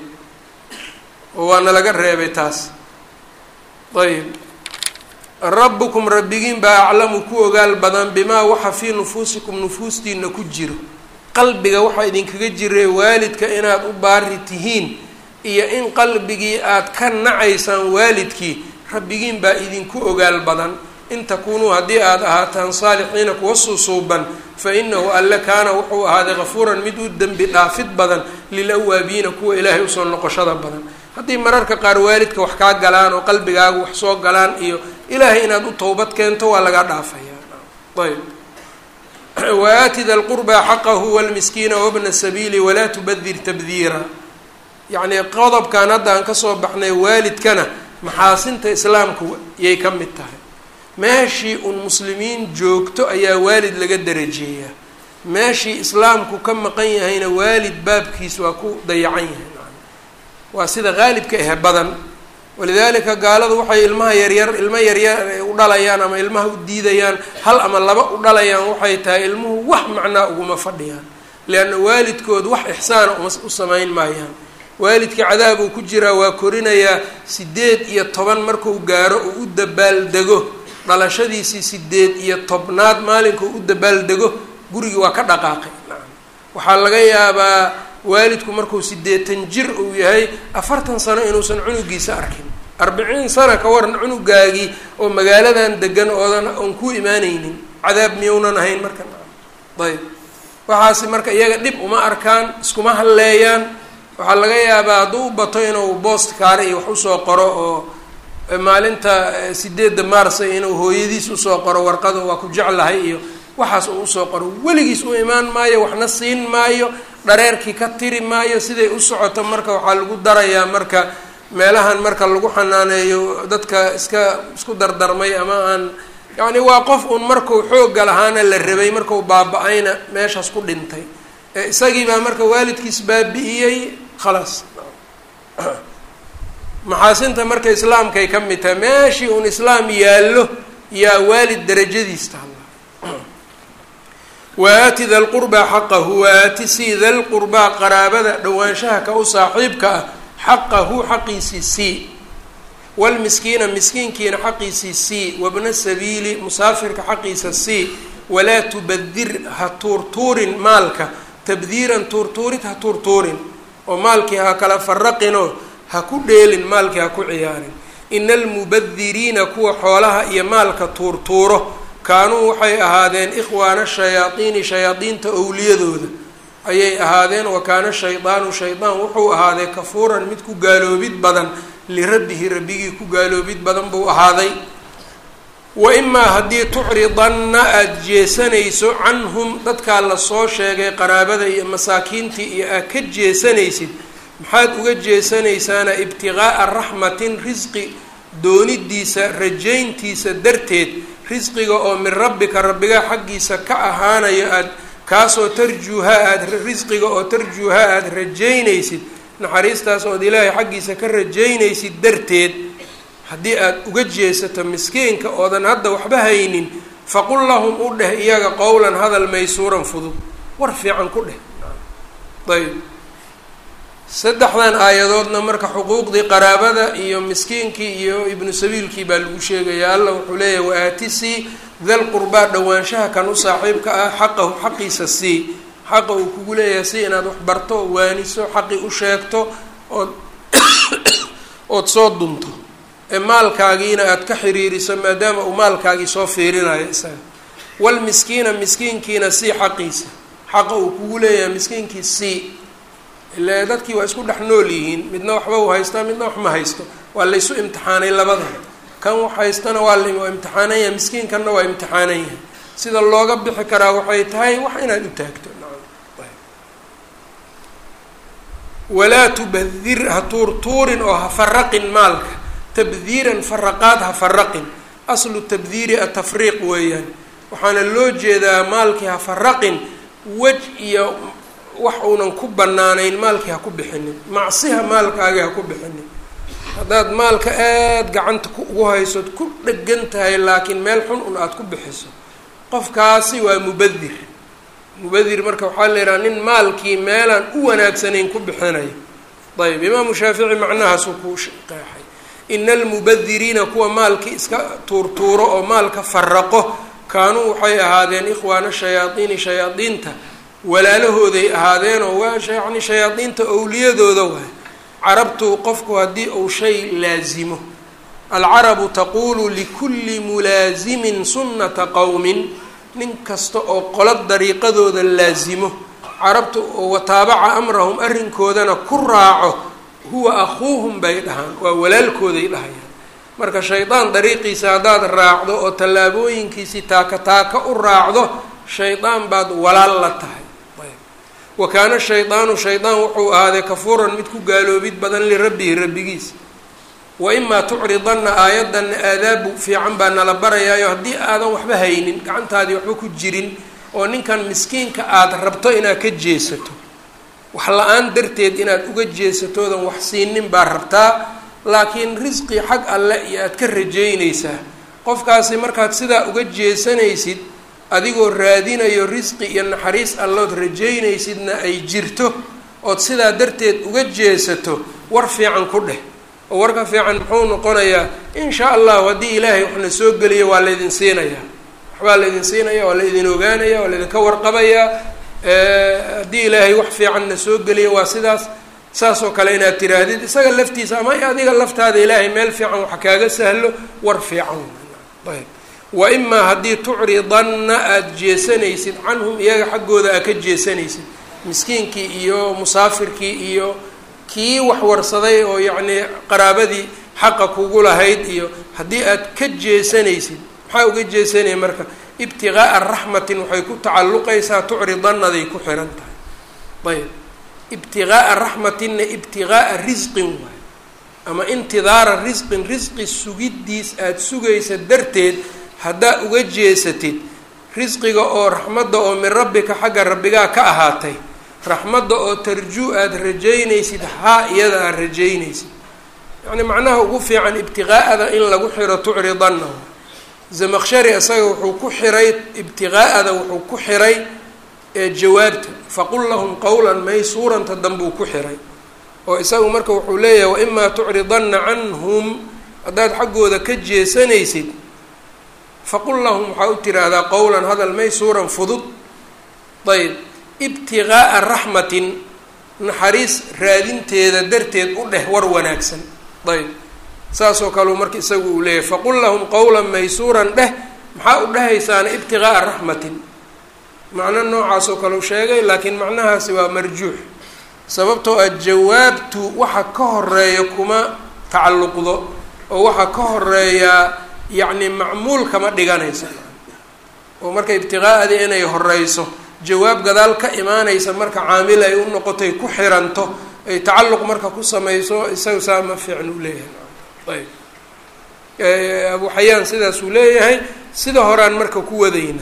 oo waana laga reebay taas ayb rabbukum rabbigiin baa aclamu ku ogaal badan bimaa waxa fii nufuusikum nufuustiina ku jiro qalbiga waxaa idinkaga jira waalidka inaad u baari tihiin iyo in qalbigii aad ka nacaysaan waalidkii rabbigiin baa idinku ogaal badan in takuunuu haddii aad ahaataan saalixiina kuwa suusuuban fa inahu alle kaana wuxuu ahaaday kafuuran mid u dembi dhaafid badan lilawaabiina kuwa ilaahay usoo noqoshada badan haddii mararka qaar waalidka wax kaa galaan oo qalbigaaga wax soo galaan iyo ilaahay inaad u towbad keento waa laga dhaafayaa ayb waaati da lqurbaa xaqahu walmiskiina wabna sabiili walaa tubadir tabdiira yacnii qodobkan hadda aan kasoo baxnay waalidkana maxaasinta islaamku yay ka mid tahay meeshii un muslimiin joogto ayaa waalid laga darajeeyaa meeshii islaamku ka maqan yahayna waalid baabkiis waa ku dayacan yahay waa sida qaalibka ah badan walidaalika gaaladu waxay ilmaha yaryar ilmo yaryar u dhalayaan ama ilmaha u diidayaan hal ama laba u dhalayaan waxay tahay ilmuhu wax macnaa uguma fadhiyaan leanna waalidkood wax ixsaana uma u samayn maayaan waalidka cadaab uu ku jiraa waa korinayaa sideed iyo toban markuu gaaro uu u dabaaldego dhalashadiisii sideed iyo tobnaad maalinka uu u dabaaldego gurigii waa ka dhaqaaqay waxaa laga yaabaa waalidku markuu sideetan jir uu yahay afartan sano inuusan cunugiisa arkin arbiciin sana ka waran cunugaagii oo magaaladan degan oodan oon ku imaaneynin cadaab miyounan ahayn marka ayb waxaasi marka iyaga dhib uma arkaan iskuma halleeyaan waxaa laga yaabaa hadduu u bato inuu boost kaare iyo wax usoo qoro oo maalinta sideedda maarsa inuu hooyadiis usoo qoro warqada waa ku jeclahay iyo waxaas uu usoo qoro weligiis u imaan maayo waxna siin maayo dhareerkii ka tiri maayo siday u socoto marka waxaa lagu darayaa marka meelahan marka lagu xanaaneeyo dadka iska isku dardarmay ama aan yacni waa qof uun markuu xoogga lahaana la rabay markuu baaba-ayna meeshaas ku dhintay isagii baa marka waalidkiis baabi'iyey khalaas maxaasinta marka islaamkay ka mid tahay meeshii uun islaam yaallo yaa waalid darajadiis tahalla waaati da lqurbaa xaqahu waaati sii da lqurbaa qaraabada dhowaanshaha ka u saaxiibka ah xaqahu xaqiisii sii walmiskiina miskiinkiina xaqiisii sii wabna sabiili musaafirka xaqiisa sii walaa tubadir ha tuurtuurin maalka tabdiiran tuurtuurid ha tuurtuurin oo maalkii ha kala faraqinoo ha ku dheelin maalkii ha ku ciyaarin ina almubadiriina kuwa xoolaha iyo maalka tuurtuuro kaanuu waxay ahaadeen ikhwaana shayaadiini shayaadiinta owliyadooda ayay ahaadeen wa kaana shaydaanu shaydaan wuxuu ahaaday kafuuran mid ku gaaloobid badan lirabbihi rabbigii ku gaaloobid badan buu ahaaday wa imaa haddii tucridanna aada jeesanayso canhum dadkaa lasoo sheegay qaraabada iyo masaakiintii iyo aad ka jeesanaysid maxaad uga jeesanaysaana ibtiqaa'a raxmatin risqi doonidiisa rajayntiisa darteed risqiga oo min rabbika rabbigaa xaggiisa ka ahaanayo aada kaasoo tarjuuha aada risqiga oo tarjuuha aada rajaynaysid naxariistaas ood ilaahay xaggiisa ka rajaynaysid darteed haddii aada uga jeesato miskiinka oodan hadda waxba haynin faqul lahum u dheh iyaga qowlan hadal maysuuran fudud war fiican ku dheh ayb saddexdan aayadoodna marka xuquuqdii qaraabada iyo miskiinkii iyo ibnu sabiilkii baa lagu sheegaya alla wuxuu leeyahay waatisii dal qurbaa dhowaanshaha kan u saaxiibka ah xaqahu xaqiisa sii xaqa uu kugu leeyahay si inaad wax barto oo waaniso xaqi u sheegto ood ood soo dunto ee maalkaagiina aada ka xiriiriso maadaama uu maalkaagii soo fiirinayo isaga walmiskiina miskiinkiina sii xaqiisa xaqa uu kugu leeyahay miskiinkii sii ile dadkii waa isku dhex nool yihiin midna waxba uu haystaa midna wax ma haysto waa laysu imtixaanay labada kan wax haystana waa la waa imtixaanan yahay miskiinkanna waa imtixaanan yahay sida looga bixi karaa waxay tahay wax inaad u taagto walaa tubadir ha tuurtuurin oo ha faraqin maalka tabdiiran faraqaad ha faraqin aslu tabdiiri atafriiq weeyaan waxaana loo jeedaa maalkii ha faraqin wej iyo wax uunan ku banaanayn maalkii ha ku bixinin macsiha maalkaagii ha ku bixinin haddaad maalka aada gacanta ugu haysood ku dhegan tahay laakiin meel xun un aada ku bixiso qofkaasi waa mubadir mubadir marka waxaa la yidhaha nin maalkii meelaan u wanaagsanayn ku bixinayo ayb imaamu shaafici macnahaasuu ku qeexay ina almubadiriina kuwa maalkii iska tuurtuuro oo maalka faraqo kaanuu waxay ahaadeen ikhwaana shayaadiini shayaadiinta walaalahooday ahaadeenoo waa yani shayaadiinta owliyadooda waay carabtu qofku haddii uu shay laazimo alcarabu taquulu likulli mulaasimin sunnata qowmin nin kasta oo qolo dariiqadooda laasimo carabtu oo wataabaca amrahum arrinkoodana ku raaco huwa akhuuhum bay dhahaan waa walaalkooday dhahayaan marka shaydaan dariiqiisa haddaad raacdo oo tallaabooyinkiisii taaka taaka u raacdo shaydaan baad walaal la tahay wa kaana shaydaanu shaydaan wuxuu ahaaday kafuuran mid ku gaaloobid badan lirabbihi rabbigiisa wa imaa tucridanna aayaddanna aadaabu fiican baa nala barayaayo haddii aadan waxba haynin gacantaadii waxba ku jirin oo ninkan miskiinka aada rabto inaad ka jeesato wax la-aan darteed inaad uga jeesatoodan wax siinin baa rabtaa laakiin risqi xag alle iyo aad ka rajaynaysaa qofkaasi markaad sidaa uga jeesanaysid adigoo raadinayo risqi iyo naxariis allood rajaynaysidna ay jirto ood sidaa darteed uga jeesato war fiican ku dheh oo warka fiican muxuu noqonayaa in shaa allahu haddii ilaahay waxna soo geliyo waa laydin siinayaa waxbaa laydin siinaya waa laydin ogaanaya waa laydinka warqabayaa haddii ilaahay wax fiicanna soo geliyo waa sidaas saas oo kale inaad tiraahdid isaga laftiisa ama adiga laftaada ilaahay meel fiican wax kaaga sahlo war fiican ayb wa imaa haddii tucridanna aada jeesanaysid canhum iyaga xaggooda aad ka jeesanaysid miskiinkii iyo musaafirkii iyo kii wax warsaday oo yacnii qaraabadii xaqa kugu lahayd iyo haddii aad ka jeesanaysid maxaa uga jeesanaya marka ibtiqaa'a raxmatin waxay ku tacalluqaysaa tucridannaday ku xihan tahay ayb ibtiqaa'a raxmatinna ibtiqaa'a risqin waay ama intidaara risqin risqi sugiddiis aada sugaysa darteed haddaa uga jeesatid risqiga oo raxmadda oo min rabbika xagga rabbigaa ka ahaatay raxmadda oo tarjuu aada rajaynaysid haa iyada aad rajaynaysid yacni macnaha ugu fiican ibtiqaa'ada in lagu xiro tucridanna zamaqshari isaga wuxuu ku xiray ibtiqaa'ada wuxuu ku xiray jawaabta faqul lahum qowlan maysuuranta danbuu ku xiray oo isagu marka wuxuu leeyahay waimaa tucridanna canhum haddaad xaggooda ka jeesanaysid faqul lahum waxaa u tiraahdaa qowlan hadal maysuuran fudud ayb ibtiqaa'a raxmatin naxariis raadinteeda darteed u dheh war wanaagsan ayb saasoo kaleu marka isagu uu leeyahay faqul lahum qowlan maysuuran dheh maxaa u dhehaysaana ibtiqaa'a raxmatin macno noocaasoo kale u sheegay laakiin macnahaasi waa marjuux sababtoo ah jawaabtu waxa ka horeeya kuma tacalluqdo oo waxa ka horeeyaa yacni macmuul kama dhiganaysa oo marka ibtiqaa'adii inay horeyso jawaab gadaal ka imaanaysa marka caamil ay u noqotay ku xiranto ay tacalluq marka ku samayso isaga saa ma fiicn u leeyahay ayb abu xayaan sidaasuu leeyahay sida horaan marka ku wadayna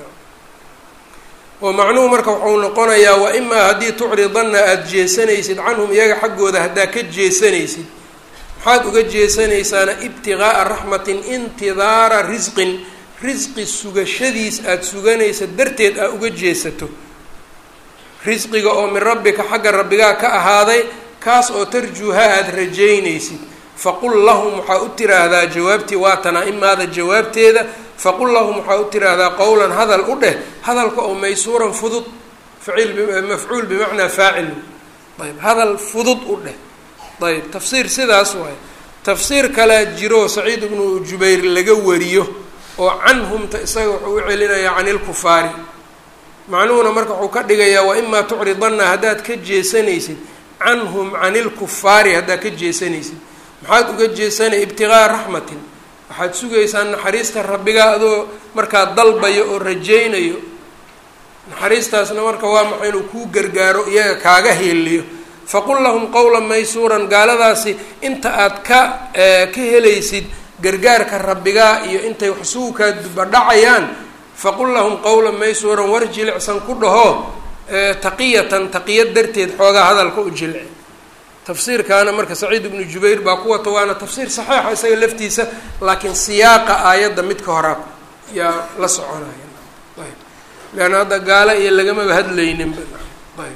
oo macnuhu marka wuxuu noqonayaa wa imaa haddii tucridanna aada jeesanaysid canhum iyaga xaggooda haddaa ka jeesanaysid maxaad uga jeesanaysaana ibtiqaa'a raxmatin intidaara risqin risqi sugashadiis aada suganaysa darteed aa uga jeesato risqiga oo min rabbika xagga rabbigaa ka ahaaday kaas oo tarjuuha aada rajaynaysid faqul lahum waxaa u tiraahdaa jawaabtii waatanaa imaada jawaabteeda faqul lahum waxaa u tiraahdaa qowlan hadal u dheh hadalka oo maysuuran fudud faciil mafcuul bimacnaa faacil ayb hadal fudud u dheh ayb tafsiir sidaas waay tafsiir kalea jiro saciid ibnu jubayr laga wariyo oo canhumta isaga wuxuu u celinayaa cani lkufaari macnuhuna marka wuxuu ka dhigayaa wa imaa tucridanna haddaad ka jeesanaysid canhum cani lkufaari haddaad ka jeesanaysid maxaad uga jeesanay ibtiqaa'a raxmatin waxaad sugaysaa naxariista rabbigaa adoo markaa dalbayo oo rajaynayo naxariistaasna marka waa maxay inuu kuu gargaaro iyaga kaaga heeliyo faqul lahum qowlan maysuuran gaaladaasi inta aad ka ka helaysid gargaarka rabbigaa iyo intay wax suukaa dubadhacayaan faqul lahum qowlan maysuuran war jilicsan ku dhaho taqiyatan taqiyad darteed xoogaa hadalka u jilci tafsiirkaana marka saciid ibnu jubayr baa ku wata waana tafsiir saxiixa isaga laftiisa laakiin siyaaqa aayadda midka horaa yaa la soconaya ayb leanna hadda gaalo iyo lagamaba hadlayninba ayb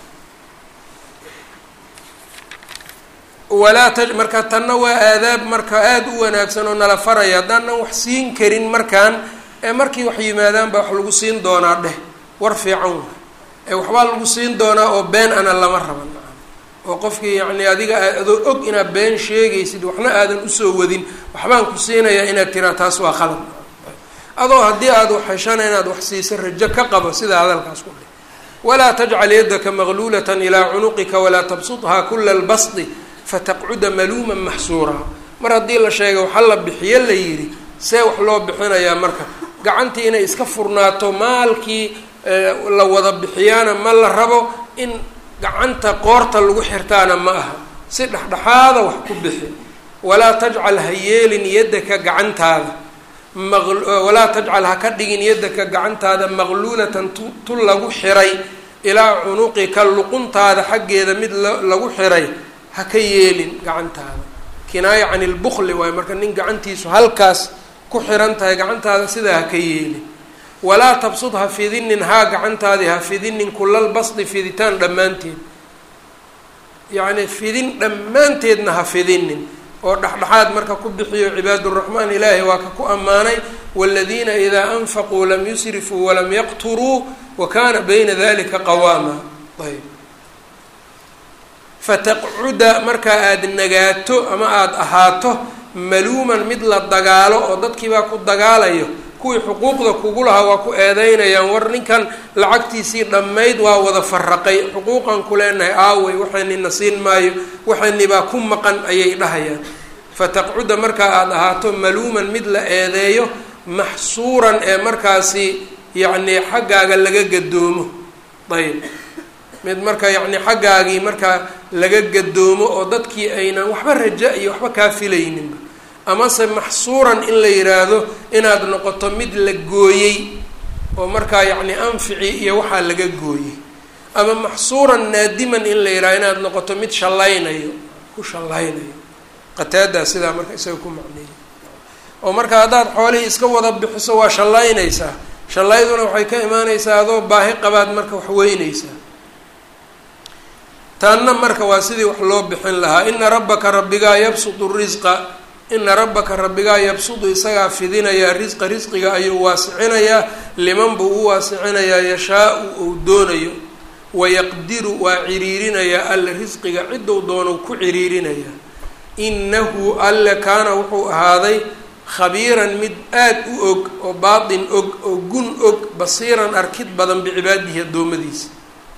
walaa ta marka tanna waa aadaab marka aada u wanaagsan oo nala faraya haddaanan wax siin karin markaan ee markii wax yimaadaan baa wax lagu siin doonaa dheh war fiican wa ee waxbaa lagu siin doonaa oo been ana lama raban oo qofkii yacni adiga adoo og inaad been sheegaysid waxna aadan usoo wadin waxbaan ku siinayaa inaad tiraa taas waa qalad adoo haddii aada wax heshana inaad wax siisa rajo ka qabo sida hadalkaas ku dheh walaa tajcal yaddaka maqluulatan ilaa cunuqika walaa tabsuthaa kula lbasdi fataqcuda maluuman maxsuuraa mar haddii la sheega waxa la bixiyo la yidhi see wax loo bixinayaa marka gacantii inay iska furnaato maalkii la wada bixiyaana ma la rabo in gacanta qoorta lagu xirtaana ma aha si dhexdhexaada wax ku bixi walaa tajcal ha yeelin yaddaka gacantaada walaa tajcal ha ka dhigin yaddaka gacantaada maqluulatan tu lagu xiray ilaa cunuqika luquntaada xaggeeda mid lagu xiray ha ka yeelin gacantaada kinaaya can ilbukli waayo marka nin gacantiisu halkaas ku xiran tahay gacantaada sidaa ha ka yeelin walaa tabsud ha fidinin haa gacantaadii ha fidinin kulal basdi fiditaan dhammaanteed yacni fidin dhammaanteedna ha fidinin oo dhexdhexaad marka ku bixiyo cibaaduraxmaan ilaahi waa ka ku ammaanay waladiina idaa anfaquu lam yusrifuu walam yaqturuu wa kana bayna dalika qawaama ayb fataqcuda markaa aada nagaato ama aada ahaato maluuman mid la dagaalo oo dadkiibaa ku dagaalayo kuwii xuquuqda kugu lahaa waa ku eedeynayaan war ninkan lacagtiisii dhammayd waa wada faraqay xuquuqan ku leenahay aawey waxaynina siin maayo waxaynibaa ku maqan ayay dhahayaan fataqcuda markaa aada ahaato maluuman mid la eedeeyo maxsuuran ee markaasi yacnii xaggaaga laga gadoomo ayb mid marka yacni xaggaagii markaa laga gadoomo oo dadkii aynan waxba raja iyo waxba kaa filayninba amase maxsuuran in la yidhaahdo inaad noqoto mid la gooyey oo markaa yacni anfici iyo waxaa laga gooyey ama maxsuuran naadiman in la yidhahdo inaad noqoto mid shallaynayo ku shallaynayo qataadaa sidaa marka isaga ku macneeyay oo marka haddaad xoolihii iska wada bixiso waa shallaynaysaa shallayduna waxay ka imaanaysaa adoo baahi qabaad marka wax weynaysaa taanna marka waa sidii wax loo bixin lahaa ina rabbaka rabbigaa yabsutu risqa ina rabbaka rabbigaa yabsudu isagaa fidinayaa risqa risqiga ayuu waasicinayaa liman buu u waasicinayaa yashaa-u uu doonayo wayaqdiru waa ciriirinayaa alle risqiga ciddou doonou ku ciriirinayaa inahu alle kaana wuxuu ahaaday khabiiran mid aada u og oo baatin og oo gun og basiiran arkid badan bicibaadihi addoommadiisa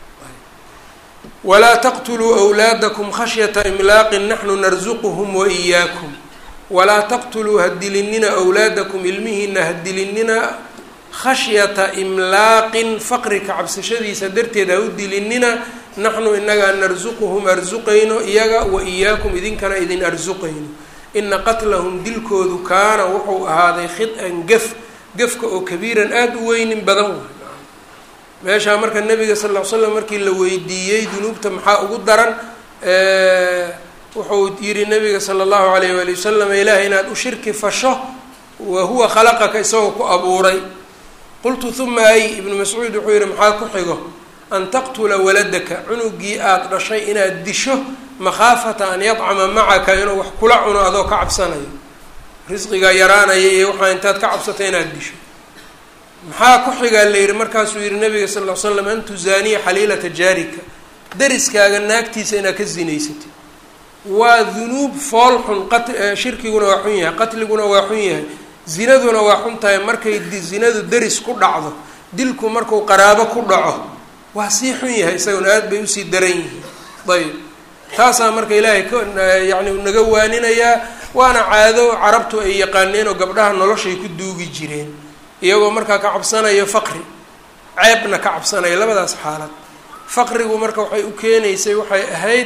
walaa taqtuluu wlaadakum khashyata imlaaqin naxnu narsuquhum wa iyaakum walaa taqtuluu ha dilinina awlaadakum ilmihiina ha dilinina khashyata imlaaqin faqri ka cabsashadiisa darteed ha u dilinina naxnu inagaa narsuquhum arsuqayno iyaga wa iyaakum idinkana idin arsuqayno ina qatlahum dilkoodu kaana wuxuu ahaaday khid-an gef gefka oo kabiiran aada u weynin badan waay meeshaa marka nabiga sal ll ly slam markii la weydiiyey dunuubta maxaa ugu daran wuxuu yihi nabiga sala allahu alayh waali wasalam ilaah inaad u shirki fasho wa huwa khalaqaka isagoo ku abuuray qultu huma ay ibnu mascuud wuxuu yihi maxaa ku xigo an taqtula waladaka cunugii aada dhashay inaad disho makhaafata an yadcama macaka inuu wax kula cuno adoo ka cabsanayo risqigaa yaraanaya iyo waxaa intaad ka cabsato inaad disho maxaa ku xigaa la yihi markaasuu yihi nabiga sal ll ly slam an tuzaaniya xaliilata jaarika dariskaaga naagtiisa inaad ka zinaysatid waa dunuub fool xun qat shirkiguna waa xun yahay qatliguna waa xun yahay zinaduna waa xun tahay markay zinadu deris ku dhacdo dilku marku qaraabo ku dhaco waa sii xun yahay isaguna aad bay usii daran yihiin ayb taasaa marka ilaahay ka yani naga waaninayaa waana caado carabtu ay yaqaaneen oo gabdhaha noloshay ku duugi jireen iyagoo markaa ka cabsanayo faqri ceebna ka cabsanaya labadaas xaalad faqrigu marka waxay u keenaysay waxay ahayd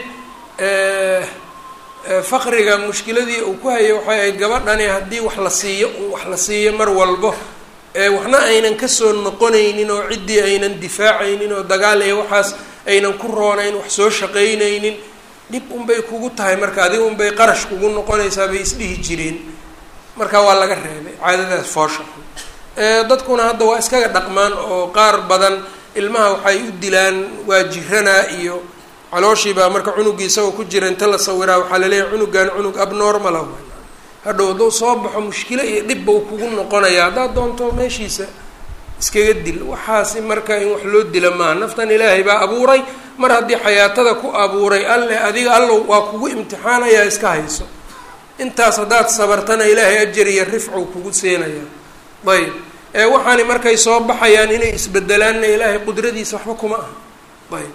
faqriga mushkiladii uu ku hayay waxay ahayd gabadhani haddii wax la siiyo wax la siiyo mar walbo waxna aynan kasoo noqonaynin oo ciddii aynan difaacaynin oo dagaal iyo waxaas aynan ku roonayn wax soo shaqaynaynin dhib unbay kugu tahay marka adiga unbay qarash kugu noqonaysaa bay isdhihi jireen marka waa laga reebay caadadaas foosha dadkuna hadda waa iskaga dhaqmaan oo qaar badan ilmaha waxay u dilaan waa jiranaa iyo calooshii baa marka cunugii isagoo ku jira inta la sawiraa waxaa laleeyahay cunugan cunug abnormala hadhow hadduu soo baxo mushkilo iyo dhibba u kugu noqonaya haddaad doonto meeshiisa iskaga dil waxaasi marka in wax loo dila maaha naftan ilaahay baa abuuray mar haddii xayaatada ku abuuray alle adiga allow waa kugu imtixaanayaa iska hayso intaas haddaad sabartana ilaahay ajar iyo rifcuu kugu siinayaa ayb ee waxaani markay soo baxayaan inay isbedelaanna ilaahay qudradiisa waxba kuma aha ayb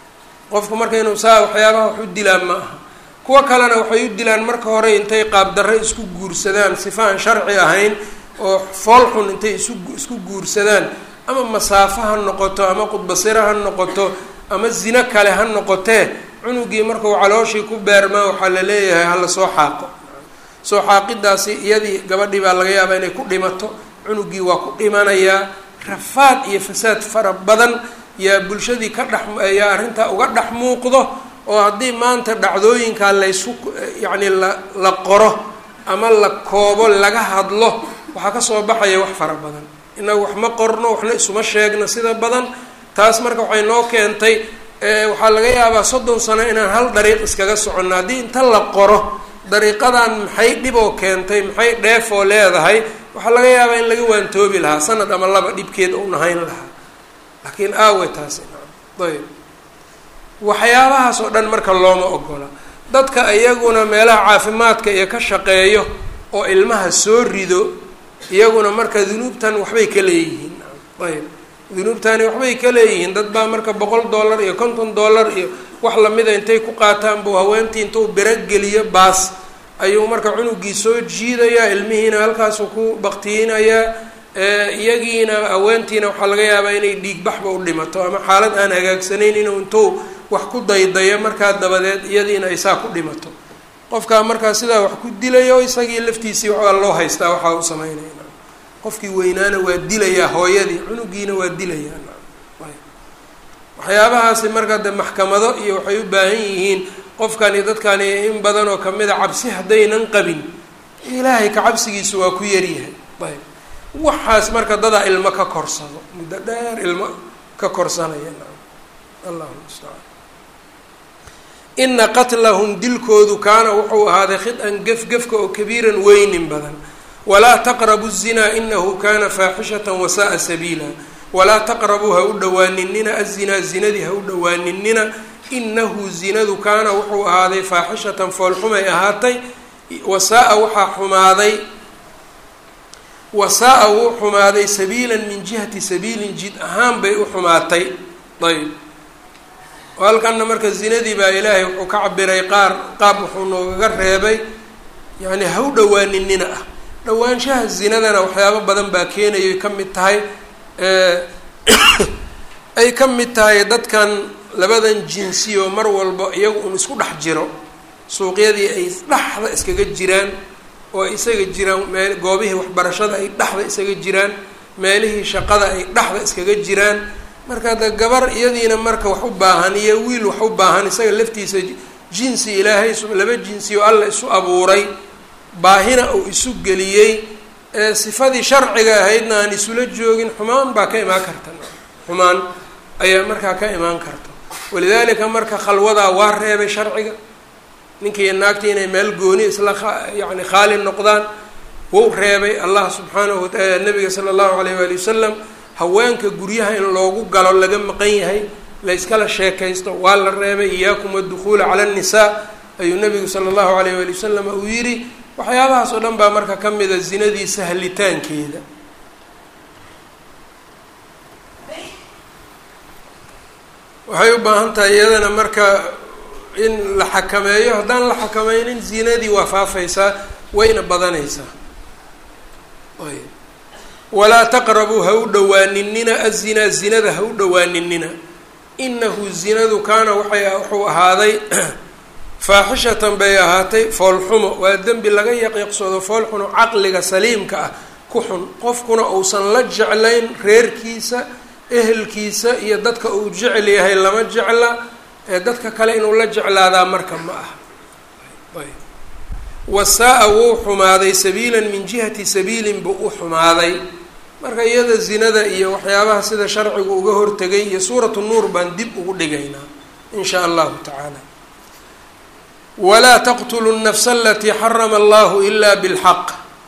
qofku marka inuu saa waxyaabaha wax u dilaan ma aha kuwo kalena waxay u dilaan marka hore intay qaabdarre isku guursadaan sifa aan sharci ahayn oo fool xun intay isu isku guursadaan ama masaafo ha noqoto ama qudbasiro ha noqoto ama zino kale ha noqotee cunugii markuu calooshii ku beermaa waxaa la leeyahay hala soo xaaqo soo xaaqidaasi iyadii gabadhii baa laga yaabaa inay ku dhimato cunugii waa ku dhimanayaa rafaad iyo fasaad fara badan yaa bulshadii ka dhex yaa arrintaa uga dhex muuqdo oo haddii maanta dhacdooyinkaa laysu yacni la la qoro ama la koobo laga hadlo waxaa kasoo baxaya wax fara badan inagu wax ma qorno waxna isuma sheegno sida badan taas marka waxay noo keentay waxaa laga yaabaa soddon sano inaan hal dariiq iskaga soconno haddii inta la qoro dariiqadan maxay dhiboo keentay maxay dheefoo leedahay waxaa laga yaabaa in laga waantoobi lahaa sanad ama laba dhibkeed u nahayn lahaa laakiin aawe taasi ayb waxyaabahaas oo dhan marka looma ogola dadka iyaguna meelaha caafimaadka iyo ka shaqeeyo oo ilmaha soo rido iyaguna marka dunuubtan waxbay ka leeyihiin ayb dunuubtani waxbay ka leeyihiin dad baa marka boqol dollar iyo konton dollar iyo wax lamida intay ku qaataan buu haweentii intuu berogeliyo baas ayuu marka cunugii soo jiidayaa ilmihiina halkaasuu ku baktiinayaa iyagiina haweentiina waxaa laga yaabaa inay dhiigbaxba u dhimato ama xaalad aan hagaagsanayn inuu intuu wax ku daydayo markaa dabadeed iyadiina ay saa ku dhimato qofkaa markaa sidaa wax ku dilayo isagii laftiisii waxaa loo haystaa waxaa u sameynaya qofkii weynaana waa dilayaa hooyadii cunugiina waa dilayaa waxyaabahaasi markaa de maxkamado iyo waxay u baahan yihiin qofkani dadkani in badan oo kamid a cabsi haddaynan qabin ilaahay ka cabsigiisu waa ku yaryahay ayb waxaas marka dadaa ilmo ka korsado muddo dheer ilmo ka korsanaya allahu mustacaan ina qatlahum dilkoodu kaana wuxuu ahaaday khid-an gefgefka oo kabiiran weynin badan walaa taqrabu الzinaa inahu kana faaxishata wasa'a sabiila walaa taqrabuu ha u dhowaaninina azinaa zinadii ha u dhowaaninina inahu zinadu kaana wuxuu ahaaday faaxishatan foolxumay ahaatay wasaa-a waxaa xumaaday wasaa-a wuu xumaaday sabiilan min jihati sabiilin jid ahaan bay u xumaatay ayb halkanna marka zinadii baa ilaahay wuxuu ka cabiray qaar qaab wuxuu noogaga reebay yacni ha u dhowaaninina ah dhowaanshaha zinadana waxyaabo badan baa keenayay ka mid tahay ay ka mid tahay dadkan labadan jinsi oo mar walba iyagu un isku dhex jiro suuqyadii ay dhexda iskaga jiraan oo ay isaga jiraan meel goobihii waxbarashada ay dhexda isaga jiraan meelihii shaqada ay dhexda iskaga jiraan marka de gabar iyadiina marka wax u baahan iyo wiil wax u baahan isaga laftiisa jinsi ilaahay laba jinsi oo alla isu abuuray baahina uu isu geliyey ee sifadii sharciga ahaydna aan isula joogin xumaan baa ka imaan karta xumaan ayaa markaa ka imaan karta walidaalika marka khalwadaa waa reebay sharciga ninkiiyo naagtii inay meel gooni isla yani khaali noqdaan wou reebay allah subxaanahu wataala nabiga sala allahu alayh waali wasalam haweenka guryaha in loogu galo laga maqan yahay la yskala sheekaysto waa la reebay iyaakum adukhuula cala annisaa ayuu nabigu sala allahu alayh waali wasalam uu yidhi waxyaabahaas oo dhan baa marka ka mida zinadii sahlitaankeeda waxay u baahan tahay iyadana marka in la xakameeyo haddaan la xakameynin zinadii waa faafaysaa wayna badanaysaa ayb walaa taqrabuu ha u dhowaaninina azinaa zinada ha u dhowaaninina inahu zinadu kaana waxay wuxuu ahaaday faaxishatan bay ahaatay foolxumo waa dembi laga yaqiiqsoodo foolxuno caqliga saliimka ah ku xun qofkuna uusan la jeclayn reerkiisa ehelkiisa iyo dadka uu jecel yahay lama jecla ee dadka kale inuu la jeclaadaa marka ma aha wasaa-a wuu xumaaday sabiilan min jihati sabiilin buu u xumaaday marka iyada zinada iyo waxyaabaha sida sharcigu uga hortegay iyo suuratu nuur baan dib ugu dhigaynaa in shaa allahu tacaala walaa taqtuluu nafsa alatii xarama allahu ila bilxaq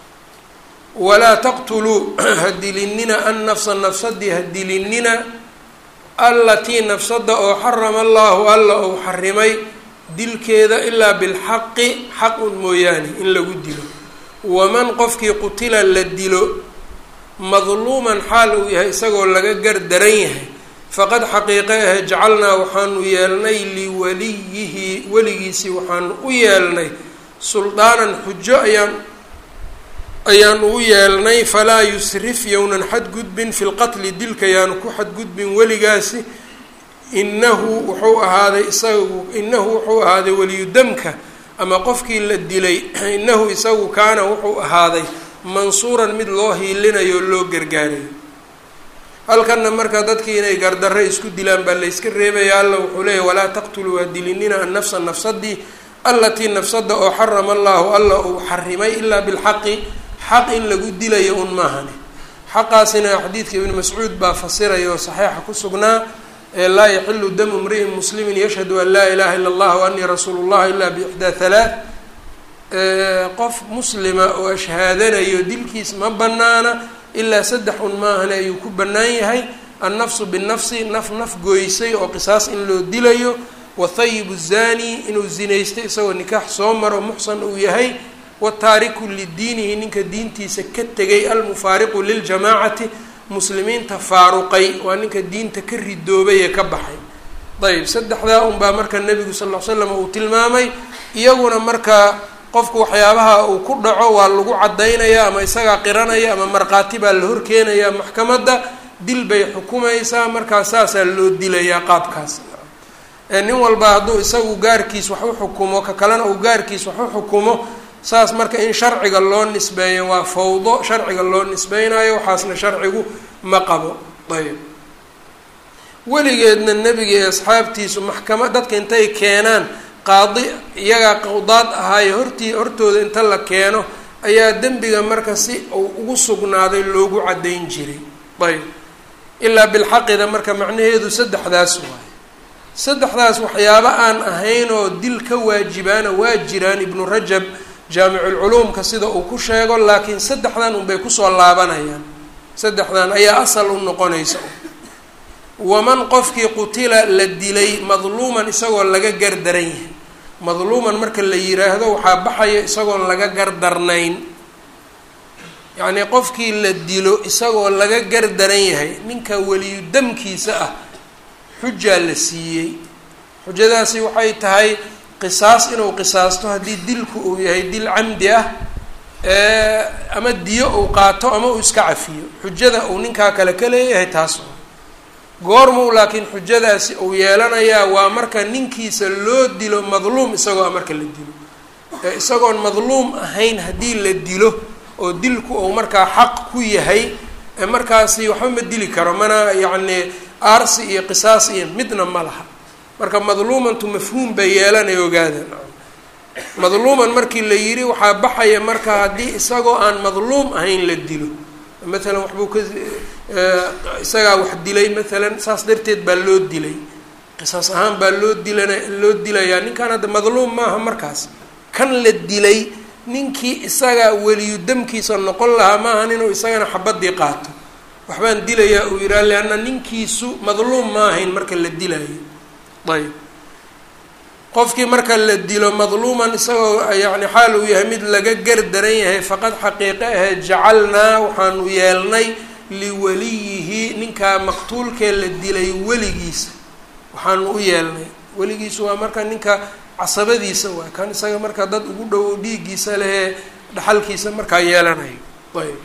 walaa taqtuluu hadilinina annafsa nafsadii hadilinina allatii nafsada oo xarama allahu alla ou xarimay dilkeeda ilaa bilxaqi xaq un mooyaane in lagu dilo waman qofkii qutila la dilo madluuman xaal uu yahay isagoo laga gardaran yahay faqad xaqiiqe ahe jacalnaa waxaanu yeelnay liwaliyihi weligiisii waxaanu u yeelnay suldaanan xujo ayaan ayaanu u yeelnay falaa yusrif yownan xadgudbin fi lqatli dilka yaanu ku xadgudbin weligaasi inahu wuxuu ahaaday isagu inahu wuxuu ahaaday weliyudamka ama qofkii la dilay inahu isagu kaana wuxuu ahaaday mansuuran mid loo hiilinayo o loo gargaarayo halkanna marka dadkii inay gardarre isku dilaan baa layska reebaya alla wuxuu leeyahy walaa taqtuluu hadilinina annafsa nafsadii allatii nafsada oo xarama allahu alla uu xarimay ilaa bilxaqi xaq in lagu dilayo un maahani xaqaasina xadiidka ibni mascuud baa fasiraya oo saxiixa ku sugnaa ee laa yaxilu damu mri'in muslimin yashhadu an laa ilaha ila allah wa anii rasuulu llah ilaa biixdaa halaath qof muslima oo ashhaadanayo dilkiis ma banaana ilaa saddex un maahane ayuu ku bannaan yahay annafsu binafsi naf naf gooysay oo qisaas in loo dilayo wathayibu zani inuu zinaystay isagoo nikaax soo maro muxsan uu yahay wataariku lidiinihi ninka diintiisa ka tegay almufaariqu liljamaacati muslimiinta faaruqay waa ninka diinta ka ridoobay ee ka baxay ayb saddexdaa unbaa marka nebigu sal l l slam uu tilmaamay iyaguna marka qofku waxyaabaha uu ku dhaco waa lagu caddaynaya ama isagaa qiranaya ama markhaati baa la horkeenayaa maxkamadda dil bay xukumaysaa markaa saasaa loo dilayaa qaabkaas nin walba hadduu isagu gaarkiis wax u xukumo ka kalena uu gaarkiis wax u xukumo saas marka in sharciga loo nisbeeyo waa fawdo sharciga loo nisbeynayo waxaasna sharcigu ma qabo ayb weligeedna nebiga iyo asxaabtiisu maxkama dadka intay keenaan qaadi iyagaa qawdaad ahaayo hortii hortooda inta la keeno ayaa dembiga marka si uu ugu sugnaaday loogu caddayn jiray ayb ilaa bilxaqida marka macnaheedu saddexdaas waayo saddexdaas waxyaabo aan ahayn oo dil ka waajibaana waa jiraan ibnu rajab jaamiculculuumka sida uu ku sheego laakiin saddexdan unbay kusoo laabanayaan saddexdan ayaa asal u noqonaysa waman qofkii qutila la dilay madluuman isagoo laga gardaran yahay madluuman marka la yiraahdo waxaa baxaya isagoon laga gardarnayn yacnii qofkii la dilo isagoo laga gardaran yahay ninka weliyu damkiisa ah xujaa la siiyey xujadaasi waxay tahay qisaas inuu qisaasto haddii dilku uu yahay dil camdi ah ama diyo uu qaato ama uu iska cafiyo xujada uu ninkaa kale ka leeyahay taas goormuu laakiin xujadaasi uu yeelanayaa waa marka ninkiisa loo dilo madluum isagoo marka la dilo isagoon madluum ahayn haddii la dilo oo dilku uu markaa xaq ku yahay markaasi waxba ma dili karo mana yacni aarsi iyo qisaas iyo midna ma laha marka madluumantu mafhuum bay yeelanay ogaada madluuman markii la yidhi waxaa baxaya marka haddii isagoo aan madluum ahayn la dilo maalan waxbuu ka isagaa wax dilay maalan saas darteed baa loo dilay qisaas ahaan baa loo dilana loo dilayaa ninkan hadda madluum maaha markaas kan la dilay ninkii isaga weliyu damkiisa noqon lahaa maahan inuu isagana xabadii qaato waxbaan dilayaa uu yidhaha leanna ninkiisu madluum ma ahayn marka la dilayo ayb qofkii marka la dilo madluuman isagoo yacni xaal uu yahay mid laga gardaran yahay faqad xaqiiqe ahe jacalnaa waxaanu yeelnay liwaliyihi ninkaa maqtuulkee la dilay weligiisa waxaanu u yeelnay weligiisu waa marka ninka casabadiisa waay kan isaga marka dad ugu dhowow dhiiggiisa lehee dhaxalkiisa markaa yeelanayo ayb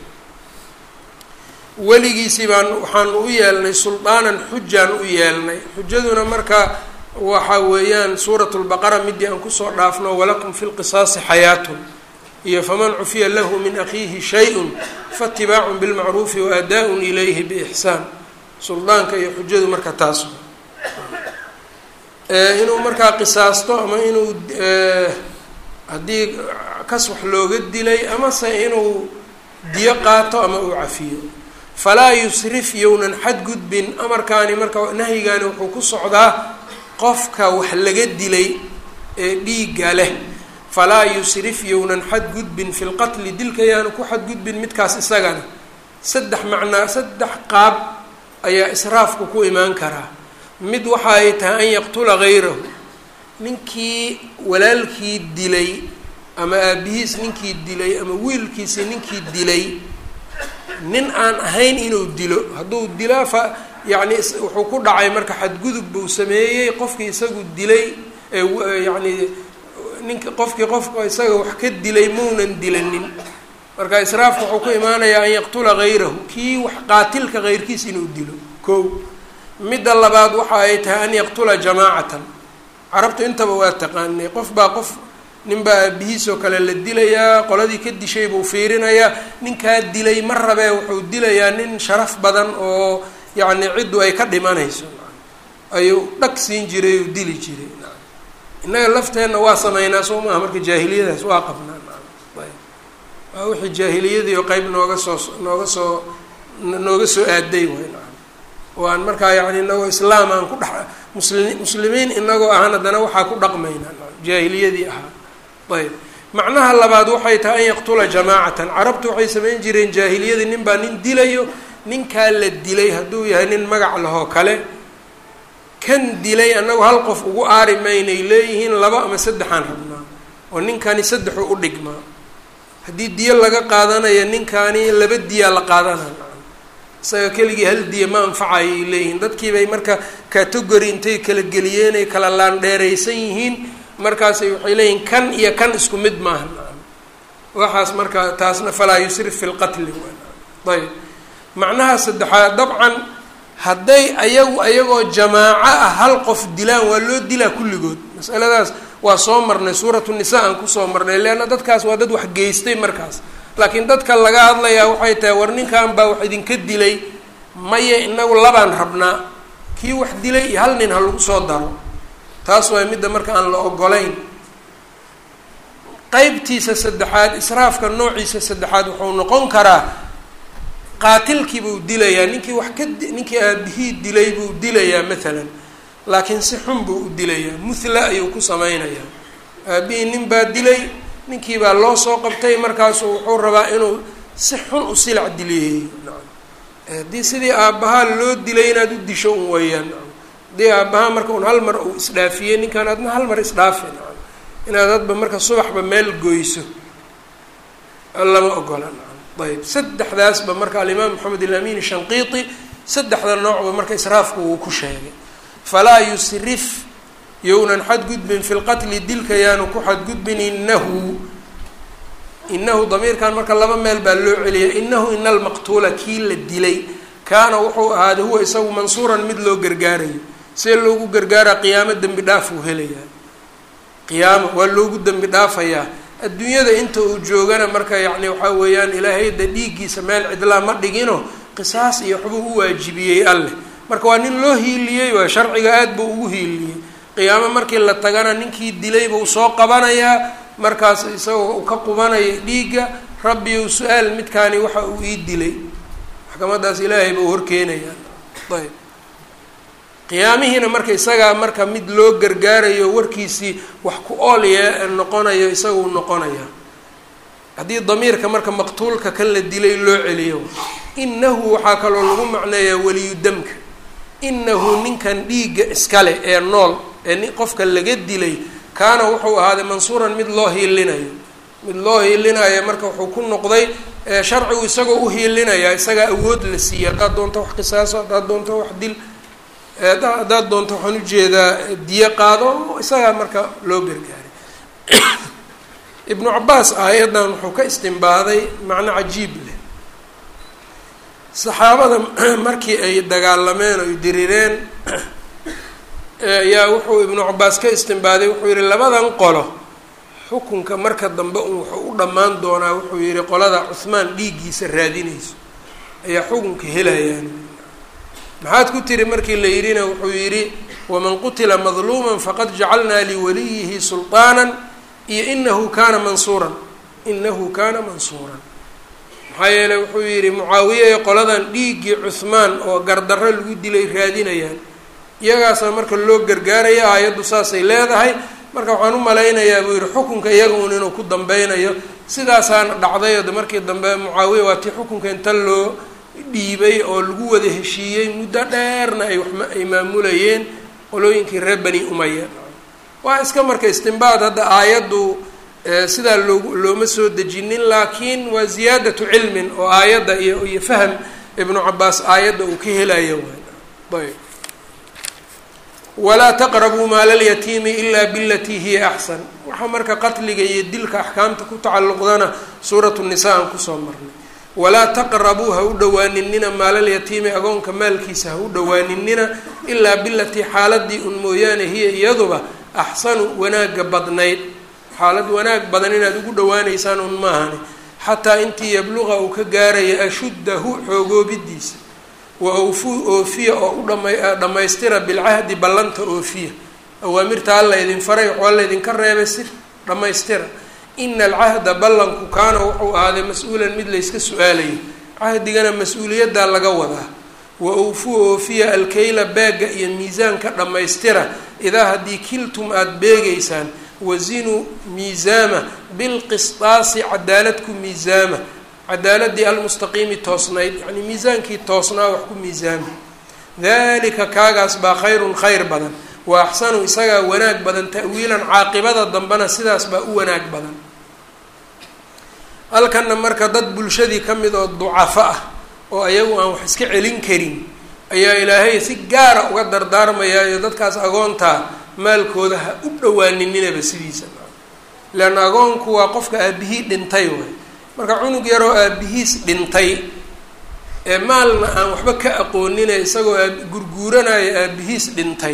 weligiisii baan waxaanu u yeelnay suldaanan xujaan u yeelnay xujaduna marka waxa weeyaan suurat lbaqara midii aan kusoo dhaafno walakum fi lqisaasi xayaatun iyo faman cufiya lahu min akhiihi shay-un faatibaacun bilmacruufi wa adaa-un ilayhi biixsaan suldaanka iyo xujadu marka taas inuu markaa qisaasto ama inuu haddii kas wax looga dilay amase inuu diyo qaato ama uu cafiyo falaa yusrif yownan xadgudbin amarkaani marka nahyigaani wuxuu ku socdaa qofka wax laga dilay ee dhiigga leh falaa yusrif yownan xadgudbin fi lqatli dilka yaanu ku xadgudbin midkaas isagana saddex macnaa saddex qaab ayaa israafku ku imaan karaa mid waxa ay tahay an yaqtula gayrahu ninkii walaalkii dilay ama aabihiis ninkii dilay ama wiilkiisi ninkii dilay nin aan ahayn inuu dilo hadduu dilaa fa yacni wuxuu ku dhacay marka xadgudub buu sameeyey qofkii isagu dilay yacni ninka qofkii qofka isaga wax ka dilay maunan dilanin marka israafka wuxuu ku imaanayaa an yaqtula gayrahu kii wax qaatilka heyrkiis inuu dilo ko midda labaad waxa ay tahay an yaqtula jamaacatan carabtu intaba waa taqaanay qof baa qof ninbaa aabihiisoo kale la dilayaa qoladii ka dishay buu fiirinayaa ninkaa dilay ma rabee wuxuu dilayaa nin sharaf badan oo yacni ciddu ay ka dhimanayso ayuu dhag siin jiray uu dili jiray innaga lafteenna waa sameynaa soo maaha marka jaahiliyadaas waa qabnaa waa wixii jaahiliyadii oo qeyb nooga soo nooga soo nooga soo aaday way oo aan markaa yani inagoo islaam aan ku dhex musli muslimiin inagoo ahaan haddana waxaa ku dhaqmaynaa jaahiliyadii ahaa ayb macnaha labaad waxay tahay an yaqtula jamaacatan carabtu waxay samayn jireen jaahiliyadii nin baa nin dilayo ninkaa la dilay hadduu yahay nin magac lahoo kale kan dilay annagu hal qof ugu aari maynay leeyihiin laba ama saddexaan rabnaa oo ninkani saddexu u dhigmaa haddii diyo laga qaadanayo ninkani laba diyaa la qaadanaya isaga keligii hal diya ma anfacayay leeyihiin dadkiibay marka category intay kala geliyeen ay kala laandheeraysan yihiin markaasay waxay leeyihiin kan iyo kan isku mid maaha waxaas marka taasna falaa yusrif fi lqatli ayb macnaha saddexaad dabcan hadday ayagu ayagoo jamaaco ah hal qof dilaan waa loo dilaa kulligood masaladaas waa soo marnay suuratu nisa aan kusoo marnay leanna dadkaas waa dad wax geystay markaas laakiin dadka laga hadlayaa waxay tahay war ninkan baa wax idinka dilay maye inagu labaan rabnaa kii wax dilay iyo hal nin ha lagu soo daro taas waa midda marka aan la ogolayn qeybtiisa saddexaad israafka noociisa saddexaad wuxuu noqon karaa qaatilkii buu dilayaa ninkii wax ka ninkii aabihii dilay buu dilayaa maalan laakiin si xun buu u dilayaa muthla ayuu ku sameynayaa aabihii nin baa dilay ninkii baa loo soo qabtay markaasu wuxuu rabaa inuu si xun u silac dileeyeeyo haddii sidii aabbahaa loo dilay inaad u disho un weeyaan haddii aabbahaa marka un hal mar uu isdhaafiyey ninkan adna hal mar isdhaafi inaad hadba marka subaxba meel goyso lama ogola ayb saddexdaasba marka alimaam maxamed ilamin shanqiiti saddexda noocba marka israafku uu ku sheegay falaa yusrif yownan xadgudbin fi lqatli dilka yaanu ku xadgudbin inahu inahu damiirkan marka laba meel baa loo celiyay inahu ina almaqtuula kii la dilay kaana wuxuu ahaaday huwa isagu mansuuran mid loo gargaarayo see loogu gargaara qiyaamo dembi dhaaf uu helayaa qiyaamo waa loogu dembi dhaafayaa adduunyada inta uu joogana marka yacni waxaa weeyaan ilaahayda dhiiggiisa meel cidlaa ma dhigino qisaas iyo waxbuu u waajibiyey alleh marka waa nin loo hiiliyey waa sharciga aad buu ugu hiiliyey qiyaamo markii la tagana ninkii dilay buu soo qabanayaa markaas isagoo uu ka qubanaya dhiigga rabbi ou su-aal midkaani waxa uu ii dilay maxkamadaas ilaahay buu horkeenayaa ayb qiyaamihiina marka isagaa marka mid loo gargaarayo warkiisii wax ku oolye noqonayo isaguu noqonaya haddii damiirka marka maqtuulka kan la dilay loo celiyo inahu waxaa kaloo lagu macneeyaa weliyu damka inahu ninkan dhiigga iskale ee nool ee ni qofka laga dilay kaana wuxuu ahaaday mansuuran mid loo hiilinayo mid loo hiilinayo marka wuxuu ku noqday sharcigu isagoo u hiilinaya isagaa awood la siiyey haddaad doonto wax qisaaso haddaad doonto wax dil haddaad doonto waxaan ujeedaa diyo qaado isagaa marka loo gargaaray ibnu cabaas aayaddan wuxuu ka istimbaaday macno cajiib leh saxaabada markii ay dagaalameen oy dirireen ayaa wuxuu ibnu cabaas ka istimbaaday wuxuu yihi labadan qolo xukunka marka dambe un wuxuu u dhammaan doonaa wuxuu yihi qolada cuhmaan dhiiggiisa raadinayso ayaa xukunka helayaan maxaad ku tiri markii la yidhina wuxuu yidhi waman qutila madluuman faqad jacalnaa liwaliyihi sulطaana iyo inahu kana mansuuran inahu kana mansuuran maxaa yeeley wuxuu yidhi mucaawiye ee qoladan dhiiggii cuhmaan oo gardarro lagu dilay raadinayaan iyagaasaa marka loo gargaaraya aayaddu saasay leedahay marka waxaan u malaynayaa buu yihi xukunka iyaga un inuu ku dambeynayo sidaasaana dhacday de markii dambe mucaawiya waa tii xukunka inta loo dhiibay oo lagu wada heshiiyey muddo dheerna ay waxma ay maamulayeen qolooyinkii reer bani umaya waa iska marka istimbaad hadda aayaddu sidaa loo looma soo dejinin laakiin waa ziyaadatu cilmin oo aayadda iyo iyo faham ibnu cabaas aayadda uu ka helayo waay ayb walaa taqrabuu maala lyatiimi ilaa bilatii hiya axsan waxaa marka qatliga iyo dilka axkaamta ku tacalluqdana suuratu nisa aan kusoo marnay walaa taqrabuu ha u dhawaaninina maalalyatiimi agoonka maalkiisa ha u dhawaaninina ilaa bilatii xaaladii un mooyaane hiya iyaduba axsanu wanaaga badnayd xaalad wanaag badan inaad ugu dhawaaneysaan un maahani xataa intii yabluqa uu ka gaaraya ashuddahu xoogoobidiisa wa awfuu oofiya oo u dhama dhammaystira bilcahdi ballanta oofiya awaamirta alla idin faray waxaa laydinka reebay si dhammaystira ina alcahda ballanku kaana wuxuu ahaaday mas-uulan mid layska su-aalayo cahdigana mas-uuliyaddaa laga wadaa wa awfuu oofiya alkayla beega iyo miisaanka dhammaystira idaa haddii kiltum aada beegeysaan wazinuu miisaama bilqisdaasi cadaalad ku miisaama cadaaladii almustaqiimi toosnayd yacnii miisaankii toosnaa wax ku miisaama dalika kaagaas baa khayrun khayr badan wa axsanu isagaa wanaag badan ta'wiilan caaqibada dambena sidaas baa u wanaag badan halkanna marka dad bulshadii ka mid oo ducafo ah oo ayagu aan wax iska celin karin ayaa ilaahay si gaara uga dardaarmayaa iyo dadkaas agoontaa maalkooda ha u dhawaaninninaba sidiisa leanna agoonku waa qofka aabihii dhintay waay marka cunug yaroo aabihiis dhintay ee maalna aan waxba ka aqoonine isagoo gurguuranayo aabihiis dhintay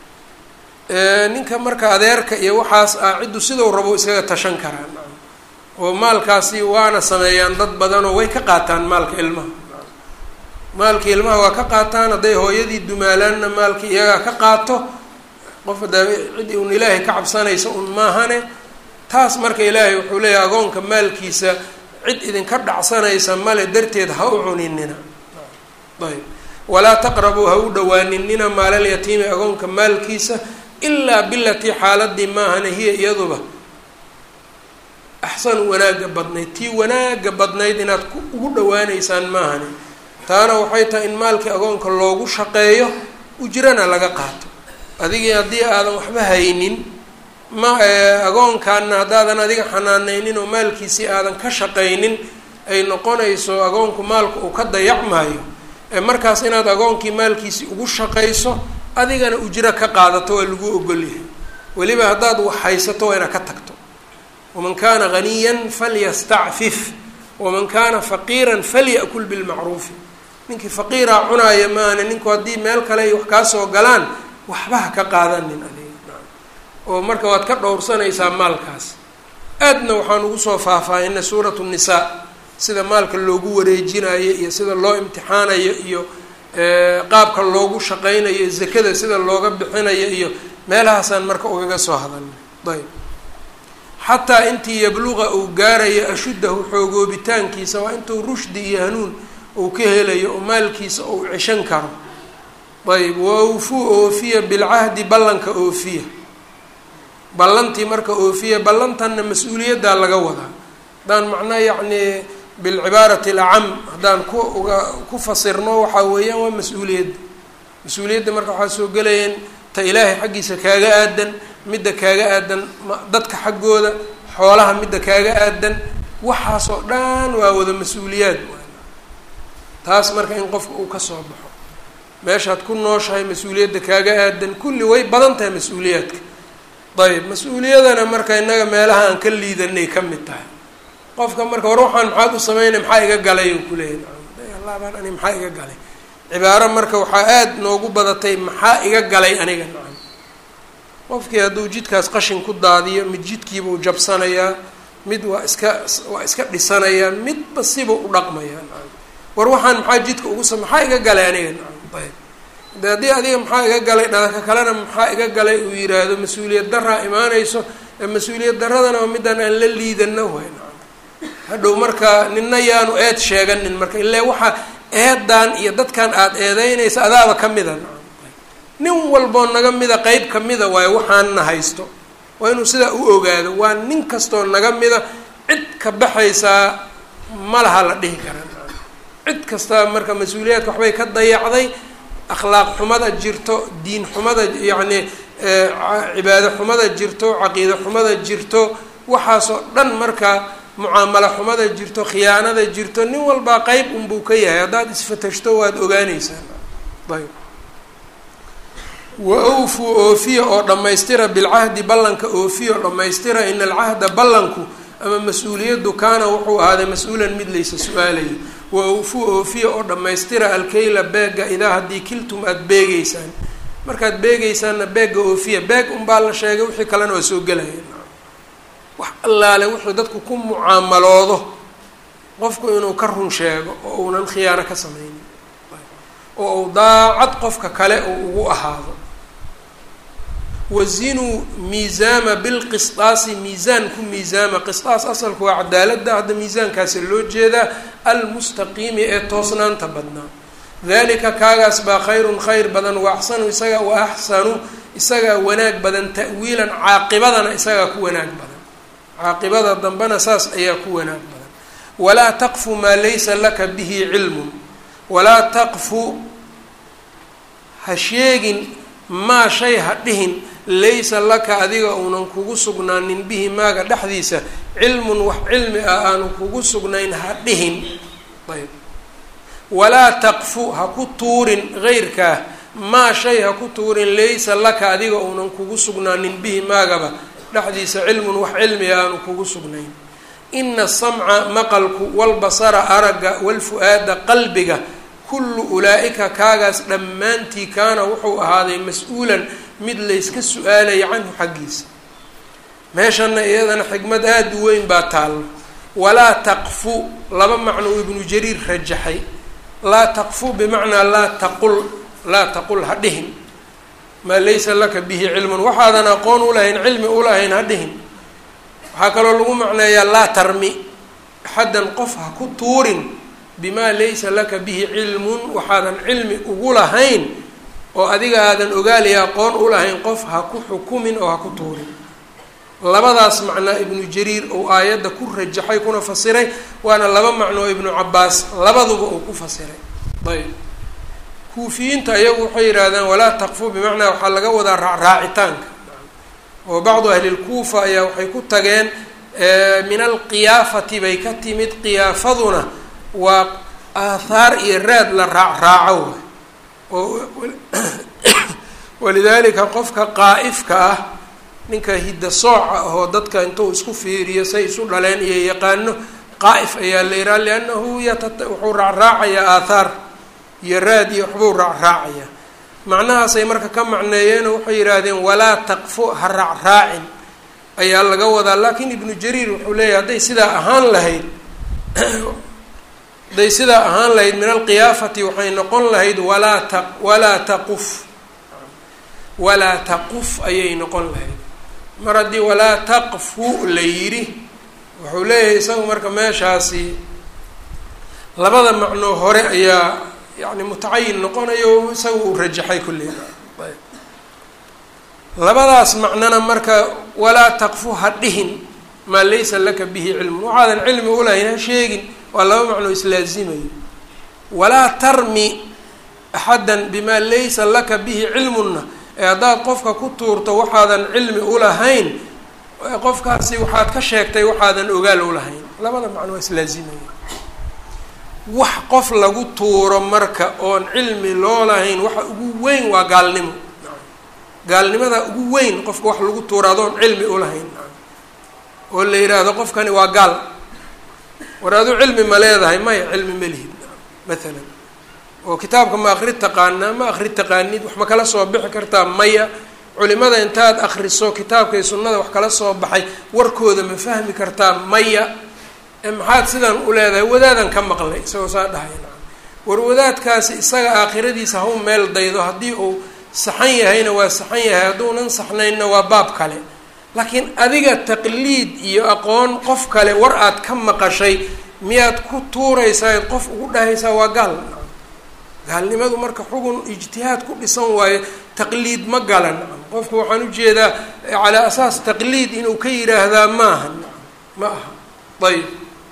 ninka marka adeerka iyo waxaas ah ciddu sidau rabo iskaga tashan karaan oo maalkaasi waana sameeyaan dad badanoo way ka qaataan maalka ilmaha maalka ilmaha waa ka qaataan hadday hooyadii dumaalaanna maalka iyagaa ka qaato qof hadaa cid un ilaahay ka cabsanaysa un maahane taas marka ilaahay wuxuu leeyahay agoonka maalkiisa cid idinka dhacsanaysa male darteed ha u cuninina ayb walaa taqrabuu ha u dhawaaninina maalalyatiimi agoonka maalkiisa ilaa bilatii xaaladii maahane hiya iyaduba axsanu wanaaga badnayd tii wanaaga badnayd inaad ugu dhawaaneysaan maahane taana waxay tahay in maalkii agoonka loogu shaqeeyo ujrana laga qaato adigii haddii aadan waxba haynin ma agoonkaana haddaadan adiga xanaaneynin oo maalkiisii aadan ka shaqaynin ay noqonayso agoonku maalku uu ka dayacmaayo markaas inaad agoonkii maalkiisii ugu shaqayso adigana ujro ka qaadato waa lagu ogolyahay weliba haddaad wax haysato waa inaad ka tagto waman kaana ghaniyan falyastacfif waman kaana faqiiran falya'kul bilmacruufi ninkii faqiiraa cunaaya maana ninku haddii meel kale ay wax kaa soo galaan waxba ha ka qaadanin adiga oo marka waad ka dhowrsanaysaa maalkaas aadna waxaan ugu soo faahfaahinay suuratu nisaa sida maalka loogu wareejinayo iyo sida loo imtixaanayo iyo qaabka loogu shaqaynayo zakada sida looga bixinayo iyo meelahaasaan marka ugaga soo hadalnay ayb xataa intii yabluqa uu gaarayo ashuddahu xoogoobitaankiisa waa intuu rushdi iyo hanuun uu ka helayo oo maalkiisa uu ceshan karo ayb waawfuu oofiya bilcahdi ballanka oofiya ballantii marka oofiya ballantanna mas-uuliyaddaa laga wadaa haddaan macnaa yacni bilcibaarati alacam haddaan ku uga ku fasirno waxaa weeyaan waa mas-uuliyadda mas-uuliyadda marka waxaa soo gelayeen ta ilaahay xaggiisa kaaga aadan midda kaaga aadan dadka xaggooda xoolaha midda kaaga aadan waxaasoo dhan waa wada mas-uuliyaad taas marka in qofka uu ka soo baxo meeshaad ku nooshahay mas-uuliyadda kaaga aadan kulli way badan tahay mas-uuliyaadka ayb mas-uuliyadana marka innaga meelaha aan ka liidanay ka mid tahay qofka marka war waxaan maxaad u sameynay maxaa iga galay uu kuleeyahy allaabaan ani maxaa iga galay cibaaro marka waxaa aada noogu badatay maxaa iga galay aniga nacam qofkii hadduu jidkaas qashin ku daadiyo mid jidkiibuu jabsanayaa mid waa iska waa iska dhisanayaa midba sibuu u dhaqmayaa nacam war waxaan maxaa jidka ugu sa maxaa iga galay aniga nacam ayb de haddii adiga maxaa iga galay dhalaka kalena maxaa iga galay uu yiraahdo mas-uuliyad daraa imaanayso mas-uuliyad daradana waa midaan aan la liidano way nacam hadhow marka nina yaanu eed sheeganin marka ilaa waxaa eedan iyo dadkan aada eedeynaysa adaaba ka mida nacam nin walboo naga mida qeyb ka mida waayo waxaanna haysto waa inuu sidaa u ogaado waa nin kastoo naga mida cid ka baxaysaa ma laha la dhihi karaa nacam cid kastaa marka mas-uuliyaadka waxbay ka dayacday akhlaaq xumada jirto diin xumada yacni cibaado xumada jirto caqiide xumada jirto waxaasoo dhan marka mucaamalo xumada jirto khiyaanada jirto nin walbaa qeyb unbuu ka yahay haddaad isfatashto waad ogaanaysaa ayb wa awfuu oofiya oo dhammaystira bilcahdi ballanka oofiya oo dhammaystira ina alcahda ballanku ama mas-uuliyaddu kaana wuxuu ahaaday mas-uulan mid laysa su-aalayo wa awfuu oofiya oo dhammaystira alkayla beega idaa haddii kiltum aada beegeysaan markaad beegeysaanna beega oofiya beeg unbaa la sheegay wixii kalena waa soo gelaya wax allaale wuxuu dadku ku mucaamaloodo qofku inuu ka run sheego oo uunan khiyaano ka sameynin oo uu daacad qofka kale uu ugu ahaado wazinuu miisaama bilqisdaasi miisaan ku miisaama qisdaas asalku waa cadaaladda hadda miisaankaasi loo jeedaa almustaqiimi ee toosnaanta badnaa dalika kaagaas baa khayrun khayr badan wa axsanu isaga wa axsanu isagaa wanaag badan ta'wiilan caaqibadana isagaa ku wanaag badan caaqibada dambena saas ayaa ku wanaag badan walaa taqfu maa laysa laka bihi cilmun walaa taqfu ha sheegin maa shay ha dhihin laysa laka adiga uunan kugu sugnaanin bihi maaga dhexdiisa cilmun wax cilmi ah aanu kugu sugnayn ha dhihin ayb walaa taqfu ha ku tuurin heyrkaa maa shay ha ku tuurin laysa laka adiga uunan kugu sugnaanin bihi maagaba dhexdiisa cilmun wax cilmi ah aanu kugu sugnayn ina asamca maqalku walbasara aragga walfu-aada qalbiga kullu ulaa-ika kaagaas dhammaantii kaana wuxuu ahaaday mas-uulan mid layska su-aalaya canhu xaggiisa meeshana iyadana xikmad aada u weyn baa taallo walaa taqfu laba macno uu ibnu jariir rajaxay laa taqfu bimacnaa laa taqul laa taqul ha dhihin maa laysa laka bihi cilmun waxaadan aqoon ulahayn cilmi ulahayn ha dhihin waxaa kaloo lagu macneeyaa laa tarmi axaddan qof ha ku tuurin bimaa laysa laka bihi cilmun waxaadan cilmi ugu lahayn oo adiga aadan ogaaliya aqoon ulahayn qof ha ku xukumin oo ha ku tuurin labadaas macnaa ibnu jariir uu aayadda ku rajaxay kuna fasiray waana laba macno oo ibnu cabaas labaduba uu ku fasiray ayb kuufiyiinta iyagu waxay yidhaahdaan walaa taqfu bimacnaa waxaa laga wadaa raacraacitaanka oo bacdu ahli lkuufa ayaa waxay ku tageen min alqiyaafati bay ka timid qiyaafaduna waa aathaar iyo raad la raacraaco oo walidaalika qofka qaa'ifka ah ninka hidda sooca ahoo dadka intuu isku fiiriyo say isu dhaleen iyo yaqaano qaa'if ayaa la yihaha liannahu yatata wuxuu raacraacayaa aathaar iyo raad iyo waxbuu raacraacaya macnahaasay marka ka macneeyeenoo waxay yidhaahdeen walaa taqfu ha raacraacin ayaa laga wadaa laakiin ibnu jariir wuxuu leeyahay hadday sidaa ahaan lahayd hadday sidaa ahaan lahayd min alqiyaafati waxay noqon lahayd walaa ta walaa taquf walaa taquf ayay noqon lahayd mar haddii walaa taqfu la yidhi wuxuu leeyahay isagu marka meeshaasi labada macnoo hore ayaa yani mutacayin noqonayo isaga uu rajaxay kulliga ayb labadaas macnona marka walaa taqfu ha dhihin maa laysa laka bihi cilmun waxaadan cilmi ulahayn ha sheegin waa laba macnoo islaazimayo walaa tarmi axaddan bimaa laysa laka bihi cilmunna ee haddaad qofka ku tuurto waxaadan cilmi ulahayn qofkaasi waxaad ka sheegtay waxaadan ogaal ulahayn labada macno waa islaazimaya wax qof lagu tuuro marka oon cilmi loo lahayn waxa ugu weyn waa gaalnimo gaalnimada ugu weyn qofka wax lagu tuuro adoon cilmi ulahayn oo la yidhaahdo qofkani waa gaal war aduu cilmi ma leedahay maya cilmi ma lihid maalan oo kitaabka ma akri taqaanaa ma akri taqaanid wax ma kala soo bixi kartaa maya culimada intaad akriso kitaabkay sunnada wax kala soo baxay warkooda ma fahmi kartaa maya maxaad sidan u leedahay wadaadan ka maqlay isagoo saa dhahay war wadaadkaasi isaga aakhiradiisa hau meel daydo haddii uu saxan yahayna waa saxan yahay hadduunan saxnaynna waa baab kale laakiin adiga taqliid iyo aqoon qof kale war aad ka maqashay miyaad ku tuuraysaa qof ugu dhahaysaa waa gaal gaalnimadu marka xugun ijtihaad ku dhisan waayo taqliid ma galan qofku waxaan ujeedaa calaa asaas taqliid inuu ka yidhaahdaa maaha ma aha ayb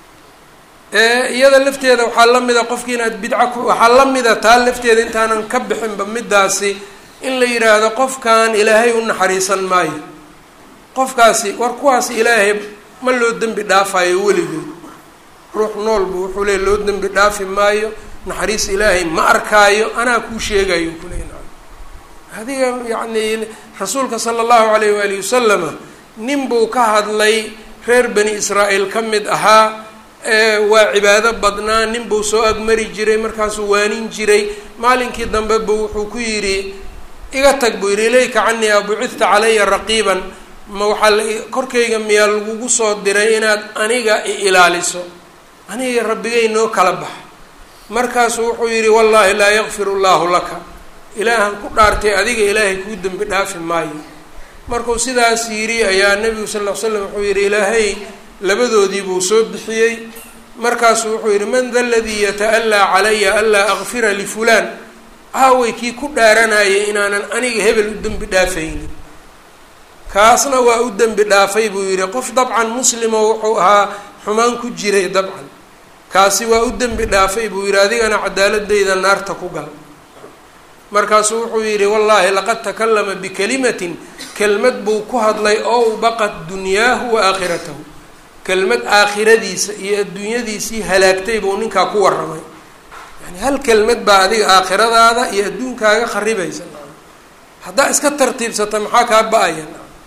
iyada lafteeda waxaa la mida qofki inaad bidca ku waxaa la mida taa lafteeda intaanan ka bixinba midaasi in la yidhaahdo qofkan ilaahay u naxariisan maayo qofkaasi war kuwaas ilaahay ma loo dembi dhaafayo weligood ruux noolbu wuxuu leey loo dembi dhaafi maayo naxariis ilaahay ma arkaayo anaa kuu sheegayo kuley adiga yacni rasuulka sala allahu alayh waalihi wasalama nin buu ka hadlay reer bani israa'iil ka mid ahaa waa cibaado badnaa nin buu soo agmari jiray markaasuu waanin jiray maalinkii dambe buu wuxuu ku yidhi iga tag buu yidhi ilayka canii abucidta calaya raqiiban ma waxaa la korkayga miyaa lagugu soo diray inaad aniga i ilaaliso aniga rabbigay noo kala bax markaasuu wuxuu yidhi wallaahi laa yakfiru llaahu laka ilaahan ku dhaartay adiga ilaahay kuu dembi dhaafi maayo markuu sidaas yidhi ayaa nebigu sal ll ly slam wuxuu yidhi ilaahay labadoodii buu soo bixiyey markaasuu wuxuu yidhi man da ladii yata'allaa calaya anlaa akfira lifulaan aaway kii ku dhaaranayay inaanan aniga hebel u dembi dhaafaynin kaasna waa u dembi dhaafay buu yidhi qof dabcan muslimo wuxuu ahaa xumaan ku jiray dabcan kaasi waa u dembi dhaafay buu yidhi adigana cadaaladeyda naarta ku gal markaasuu wuxuu yidhi wallaahi laqad takalama bikalimatin kelmad buu ku hadlay ow baqat dunyaahu wa aakhiratahu kelmad aakhiradiisa iyo adduunyadiisii halaagtay buu ninkaa ku warramay yani hal kelmad baa adiga aakhiradaada iyo adduunkaaga kharibaysa haddaa iska tartiibsata maxaa kaa ba-aya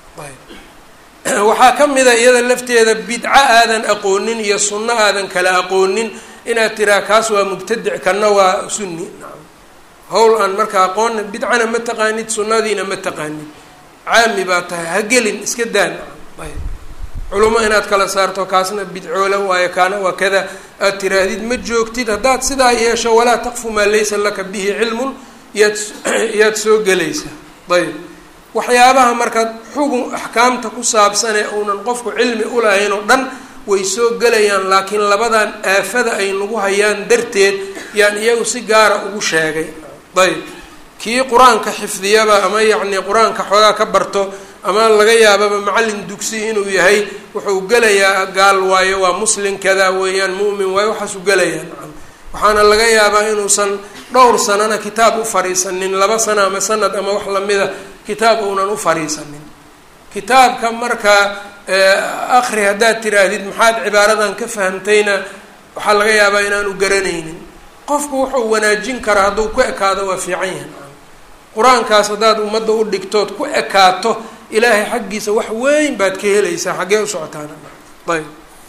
ayb waxaa ka mida iyada lafteeda bidco aadan aqoonin iyo sunno aadan kala aqoonin inaad tiraa kaas waa mubtadic kana waa sunni hawl aan marka aqoonna bidcana ma taqaanid sunnadiina ma taqaanid caami baa tahay ha gelin iska daan ayb culimo inaad kala saarto kaasna bidcoola waayo kaana waa kada aad tiraahdid ma joogtid haddaad sidaa yeesho walaa taqfu maa laysa laka bihi cilmun yaad yaad soo gelaysaa ayb waxyaabaha marka xugun axkaamta ku saabsanee uunan qofku cilmi ulahayn oo dhan way soo gelayaan laakiin labadan aafada ay nagu hayaan darteed yaan iyagu si gaara ugu sheegay ayb kii qur-aanka xifdiyaba ama yacni qur-aanka xoogaa ka barto ama laga yaababa macallin dugsi inuu yahay wuxuu gelayaa gaal waayo waa muslim kadaa weeyaan mu'min waayo waxaasuu gelayaa nacam waxaana laga yaabaa inuusan dhowr sanana kitaab u fariisanin laba sano ama sanad ama wax lamida kitaab uunan u fariisanin kitaabka marka akri haddaad tiraahdid maxaad cibaaradan ka fahamtayna waxaa laga yaabaa inaanu garanaynin qofku wuxuu wanaajin karaa hadduu ku ekaado waa fiican yahay qur-aankaas haddaad ummadda u dhigtood ku ekaato ilaahay xaggiisa wax weyn baad ka helaysaa xaggee u socotaana ayb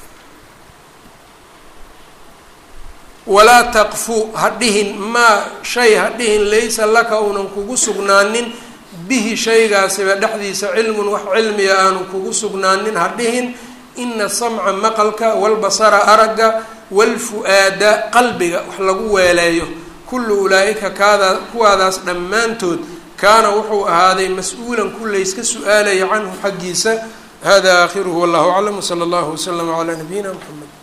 walaa taqfu ha dhihin maa shay ha dhihin laysa laka uunan kugu sugnaanin bihi shaygaasiba dhexdiisa cilmun wax cilmiga aanu kugu sugnaanin ha dhihin ina samca maqalka walbasara aragga walfu-aada qalbiga wax lagu weeleeyo kullu ulaa-ika kaadaa kuwaadaas dhammaantood kaana wuxuu ahaaday mas-uulan kulayska su-aalaya canhu xaggiisa hada aakhiruhu wallahu aclam wsala allahu waslama calaa nabiyina mxamed